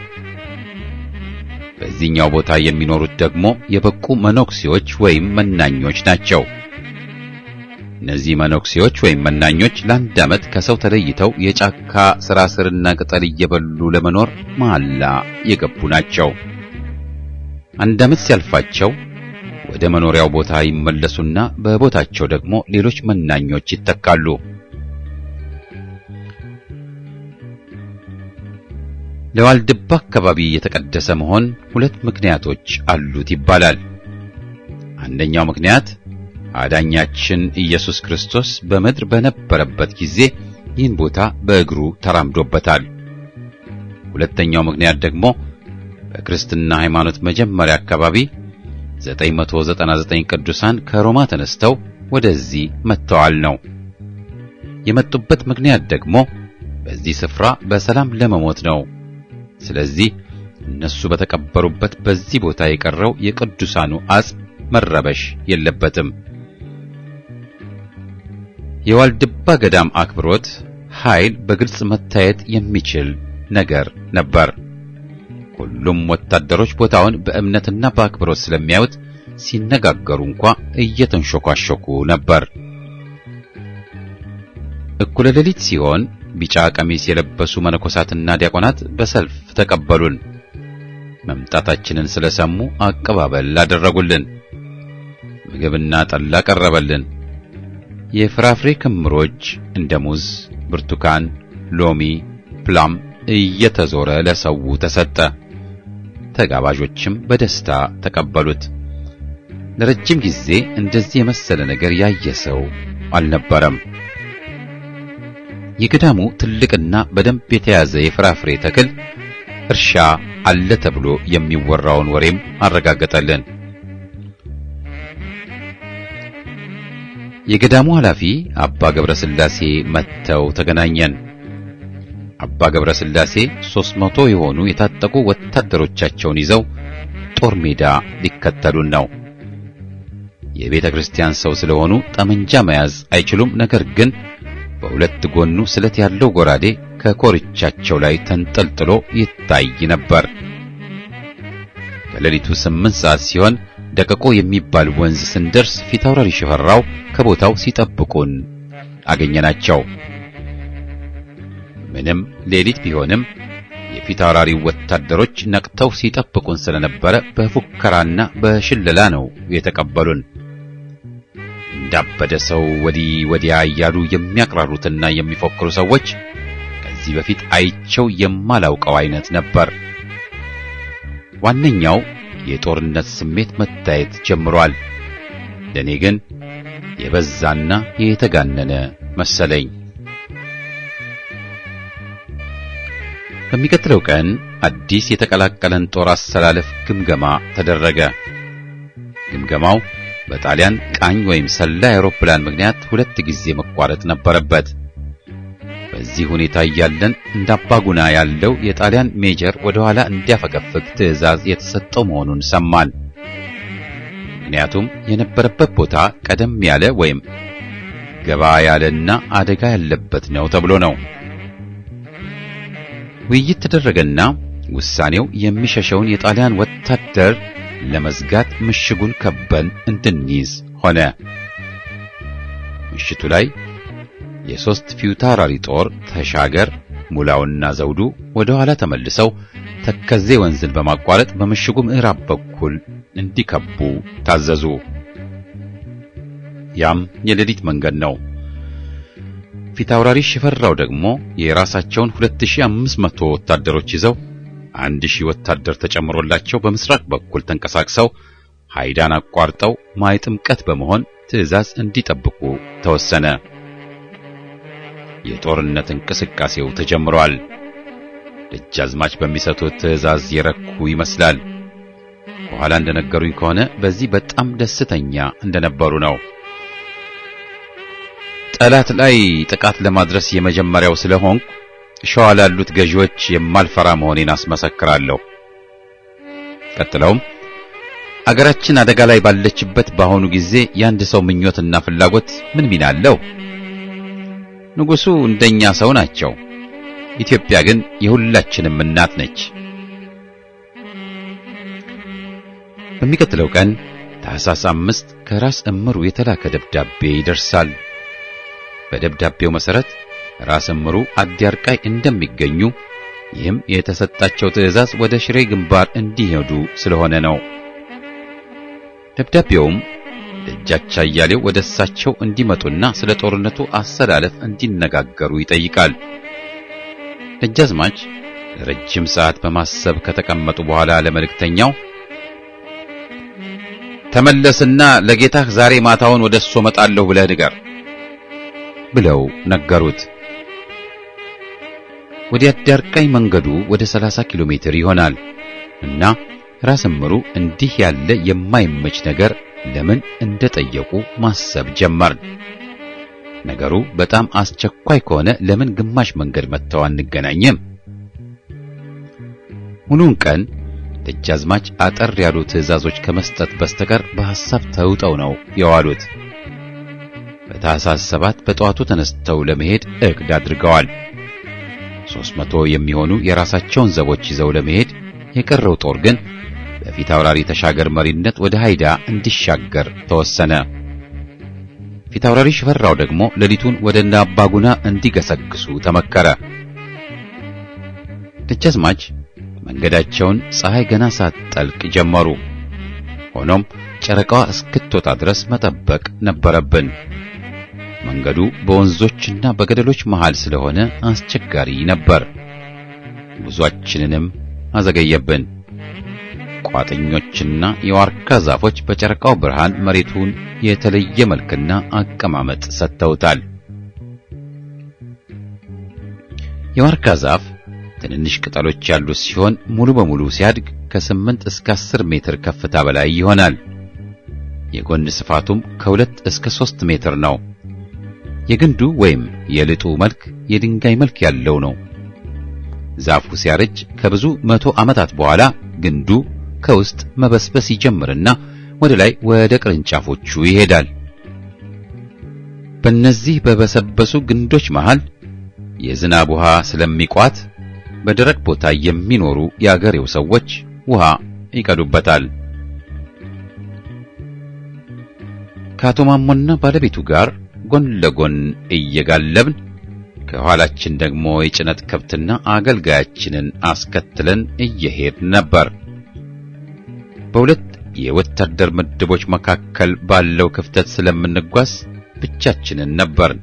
በዚህኛው ቦታ የሚኖሩት ደግሞ የበቁ መነኩሴዎች ወይም መናኞች ናቸው። እነዚህ መነኩሴዎች ወይም መናኞች ለአንድ ዓመት ከሰው ተለይተው የጫካ ስራ ስርና ቅጠል እየበሉ ለመኖር መሐላ የገቡ ናቸው። አንድ ዓመት ሲያልፋቸው ወደ መኖሪያው ቦታ ይመለሱና በቦታቸው ደግሞ ሌሎች መናኞች ይተካሉ። ለዋልድባ አካባቢ የተቀደሰ መሆን ሁለት ምክንያቶች አሉት ይባላል። አንደኛው ምክንያት አዳኛችን ኢየሱስ ክርስቶስ በምድር በነበረበት ጊዜ ይህን ቦታ በእግሩ ተራምዶበታል። ሁለተኛው ምክንያት ደግሞ በክርስትና ሃይማኖት መጀመሪያ አካባቢ 999 ቅዱሳን ከሮማ ተነስተው ወደዚህ መጥተዋል ነው። የመጡበት ምክንያት ደግሞ በዚህ ስፍራ በሰላም ለመሞት ነው። ስለዚህ እነሱ በተቀበሩበት በዚህ ቦታ የቀረው የቅዱሳኑ አጽም መረበሽ የለበትም። የዋልድባ ገዳም አክብሮት ኃይል በግልጽ መታየት የሚችል ነገር ነበር። ሁሉም ወታደሮች ቦታውን በእምነትና በአክብሮት ስለሚያዩት ሲነጋገሩ እንኳ እየተንሾኳሾኩ ነበር። እኩለ ሌሊት ሲሆን ቢጫ ቀሚስ የለበሱ መነኮሳትና ዲያቆናት በሰልፍ ተቀበሉን። መምጣታችንን ስለሰሙ አቀባበል አደረጉልን። ምግብና ጠላ ቀረበልን። የፍራፍሬ ክምሮች እንደ ሙዝ፣ ብርቱካን፣ ሎሚ፣ ፕላም እየተዞረ ለሰው ተሰጠ። ተጋባዦችም በደስታ ተቀበሉት። ለረጅም ጊዜ እንደዚህ የመሰለ ነገር ያየ ሰው አልነበረም። የገዳሙ ትልቅና በደንብ የተያዘ የፍራፍሬ ተክል እርሻ አለ ተብሎ የሚወራውን ወሬም አረጋገጠልን። የገዳሙ ኃላፊ አባ ገብረ ሥላሴ መጥተው ተገናኘን። አባ ገብረ ሥላሴ ሦስት መቶ የሆኑ የታጠቁ ወታደሮቻቸውን ይዘው ጦር ሜዳ ሊከተሉን ነው። የቤተ ክርስቲያን ሰው ስለሆኑ ጠመንጃ መያዝ አይችሉም። ነገር ግን በሁለት ጎኑ ስለት ያለው ጎራዴ ከኮርቻቸው ላይ ተንጠልጥሎ ይታይ ነበር። ከሌሊቱ ስምንት ሰዓት ሲሆን ደቀቆ የሚባል ወንዝ ስንደርስ ፊታውራሪ ሽፈራው ከቦታው ሲጠብቁን አገኘናቸው። ምንም ሌሊት ቢሆንም የፊታውራሪ ወታደሮች ነቅተው ሲጠብቁን ስለነበረ በፉከራና በሽለላ ነው የተቀበሉን። እንዳበደ ሰው ወዲህ ወዲያ እያሉ የሚያቅራሩትና የሚፎክሩ ሰዎች ከዚህ በፊት አይቸው የማላውቀው አይነት ነበር። ዋነኛው የጦርነት ስሜት መታየት ጀምሯል። ለእኔ ግን የበዛና የተጋነነ መሰለኝ። በሚቀጥለው ቀን አዲስ የተቀላቀለን ጦር አሰላለፍ ግምገማ ተደረገ። ግምገማው በጣሊያን ቃኝ ወይም ሰላይ አውሮፕላን ምክንያት ሁለት ጊዜ መቋረጥ ነበረበት። በዚህ ሁኔታ እያለን እንደ አባጉና ያለው የጣሊያን ሜጀር ወደ ኋላ እንዲያፈገፍግ ትዕዛዝ የተሰጠው መሆኑን ሰማን። ምክንያቱም የነበረበት ቦታ ቀደም ያለ ወይም ገባ ያለና አደጋ ያለበት ነው ተብሎ ነው። ውይይት ተደረገና ውሳኔው የሚሸሸውን የጣሊያን ወታደር ለመዝጋት ምሽጉን ከበን እንድንይዝ ሆነ። ምሽቱ ላይ የሶስት ፊታውራሪ ጦር ተሻገር፣ ሙላውና ዘውዱ ወደ ኋላ ተመልሰው ተከዜ ወንዝን በማቋረጥ በምሽጉ ምዕራብ በኩል እንዲከቡ ታዘዙ። ያም የሌሊት መንገድ ነው። ፊታውራሪ ሽፈራው ደግሞ የራሳቸውን 2500 ወታደሮች ይዘው አንድ ሺህ ወታደር ተጨምሮላቸው በምስራቅ በኩል ተንቀሳቅሰው ሃይዳን አቋርጠው ማይ ጥምቀት በመሆን ትዕዛዝ እንዲጠብቁ ተወሰነ። የጦርነት እንቅስቃሴው ተጀምሯል። ደጃዝማች በሚሰጡት ትዕዛዝ የረኩ ይመስላል። በኋላ እንደነገሩኝ ከሆነ በዚህ በጣም ደስተኛ እንደነበሩ ነው። ጠላት ላይ ጥቃት ለማድረስ የመጀመሪያው ስለሆንኩ ሸዋ ላሉት ገዢዎች የማልፈራ መሆኔን አስመሰክራለሁ። ቀጥለውም አገራችን አደጋ ላይ ባለችበት በአሁኑ ጊዜ የአንድ ሰው ምኞትና ፍላጎት ምን ሚና አለው? ንጉሡ እንደኛ ሰው ናቸው። ኢትዮጵያ ግን የሁላችንም እናት ነች። በሚቀጥለው ቀን ታኅሳስ አምስት ከራስ እምሩ የተላከ ደብዳቤ ይደርሳል። በደብዳቤው መሠረት ራስ እምሩ አዲያርቃይ እንደሚገኙ ይህም የተሰጣቸው ትዕዛዝ ወደ ሽሬ ግንባር እንዲሄዱ ስለሆነ ነው። ደብዳቤውም ደጃች አያሌው ወደ እሳቸው እንዲመጡና ስለ ጦርነቱ አሰላለፍ እንዲነጋገሩ ይጠይቃል። ደጃዝማች ለረጅም ሰዓት በማሰብ ከተቀመጡ በኋላ ለመልእክተኛው ተመለስና ለጌታህ ዛሬ ማታውን ወደ እሱ እመጣለሁ ብለህ ንገር ብለው ነገሩት። ወደ አዳርቃይ መንገዱ ወደ 30 ኪሎ ሜትር ይሆናል እና ራስ እምሩ እንዲህ ያለ የማይመች ነገር ለምን እንደጠየቁ ማሰብ ጀመርን። ነገሩ በጣም አስቸኳይ ከሆነ ለምን ግማሽ መንገድ መጥተው አንገናኝም? ሙሉውን ቀን ደጃዝማች አጠር ያሉ ትዕዛዞች ከመስጠት በስተቀር በሐሳብ ተውጠው ነው የዋሉት። በታኅሳስ ሰባት በጠዋቱ ተነስተው ለመሄድ እቅድ አድርገዋል። ሦስት መቶ የሚሆኑ የራሳቸውን ዘቦች ይዘው ለመሄድ የቀረው ጦር ግን በፊት አውራሪ ተሻገር መሪነት ወደ ሃይዳ እንዲሻገር ተወሰነ። ፊት አውራሪ ሽፈራው ደግሞ ሌሊቱን ወደ እነ አባጉና እንዲገሰግሱ ተመከረ። ደጃዝማች መንገዳቸውን ፀሐይ ገና ሳትጠልቅ ጀመሩ። ሆኖም ጨረቃዋ እስክትወጣ ድረስ መጠበቅ ነበረብን። መንገዱ በወንዞችና በገደሎች መሃል ስለሆነ አስቸጋሪ ነበር። ጉዟችንንም አዘገየብን። ቋጥኞችና የዋርካ ዛፎች በጨረቃው ብርሃን መሬቱን የተለየ መልክና አቀማመጥ ሰጥተውታል። የዋርካ ዛፍ ትንንሽ ቅጠሎች ያሉት ሲሆን ሙሉ በሙሉ ሲያድግ ከስምንት እስከ አስር ሜትር ከፍታ በላይ ይሆናል። የጎን ስፋቱም ከሁለት እስከ ሦስት ሜትር ነው። የግንዱ ወይም የልጡ መልክ የድንጋይ መልክ ያለው ነው። ዛፉ ሲያረጅ ከብዙ መቶ ዓመታት በኋላ ግንዱ ከውስጥ መበስበስ ይጀምርና ወደ ላይ ወደ ቅርንጫፎቹ ይሄዳል። በእነዚህ በበሰበሱ ግንዶች መሃል የዝናብ ውሃ ስለሚቋት በደረቅ ቦታ የሚኖሩ የአገሬው ሰዎች ውሃ ይቀዱበታል። ከአቶ ማሞና ባለቤቱ ጋር ጎን ለጎን እየጋለብን ከኋላችን ደግሞ የጭነት ከብትና አገልጋያችንን አስከትለን እየሄድ ነበር። በሁለት የወታደር ምድቦች መካከል ባለው ክፍተት ስለምንጓዝ ብቻችንን ነበርን።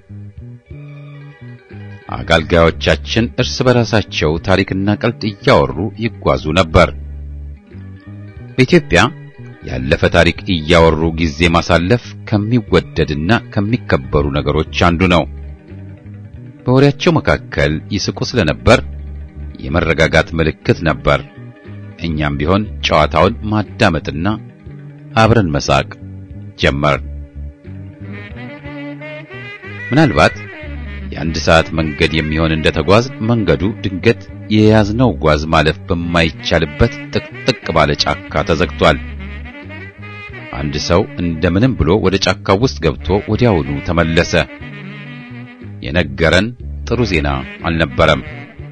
አገልጋዮቻችን እርስ በራሳቸው ታሪክና ቀልድ እያወሩ ይጓዙ ነበር። በኢትዮጵያ ያለፈ ታሪክ እያወሩ ጊዜ ማሳለፍ ከሚወደድና ከሚከበሩ ነገሮች አንዱ ነው። በወሬያቸው መካከል ይስቁ ስለነበር የመረጋጋት ምልክት ነበር። እኛም ቢሆን ጨዋታውን ማዳመጥና አብረን መሳቅ ጀመር። ምናልባት የአንድ ሰዓት መንገድ የሚሆን እንደተጓዝ መንገዱ ድንገት የያዝነው ጓዝ ማለፍ በማይቻልበት ጥቅጥቅ ባለ ጫካ ተዘግቷል። አንድ ሰው እንደምንም ብሎ ወደ ጫካው ውስጥ ገብቶ ወዲያውኑ ተመለሰ። የነገረን ጥሩ ዜና አልነበረም።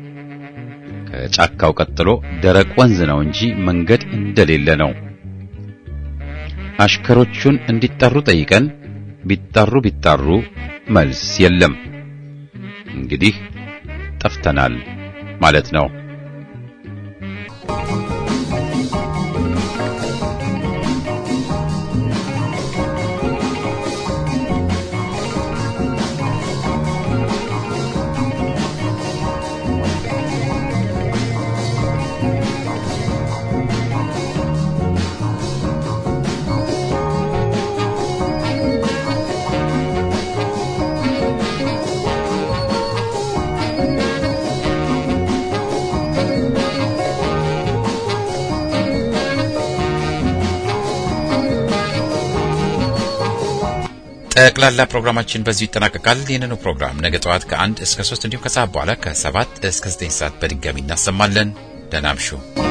ከጫካው ቀጥሎ ደረቅ ወንዝ ነው እንጂ መንገድ እንደሌለ ነው። አሽከሮቹን እንዲጠሩ ጠይቀን ቢጣሩ ቢጣሩ መልስ የለም። እንግዲህ ጠፍተናል ማለት ነው። ጠቅላላ ፕሮግራማችን በዚሁ ይጠናቀቃል። ይህንኑ ፕሮግራም ነገ ጠዋት ከአንድ እስከ ሶስት እንዲሁም ከሰዓት በኋላ ከሰባት እስከ ዘጠኝ ሰዓት በድጋሚ እናሰማለን። ደህና እምሹ።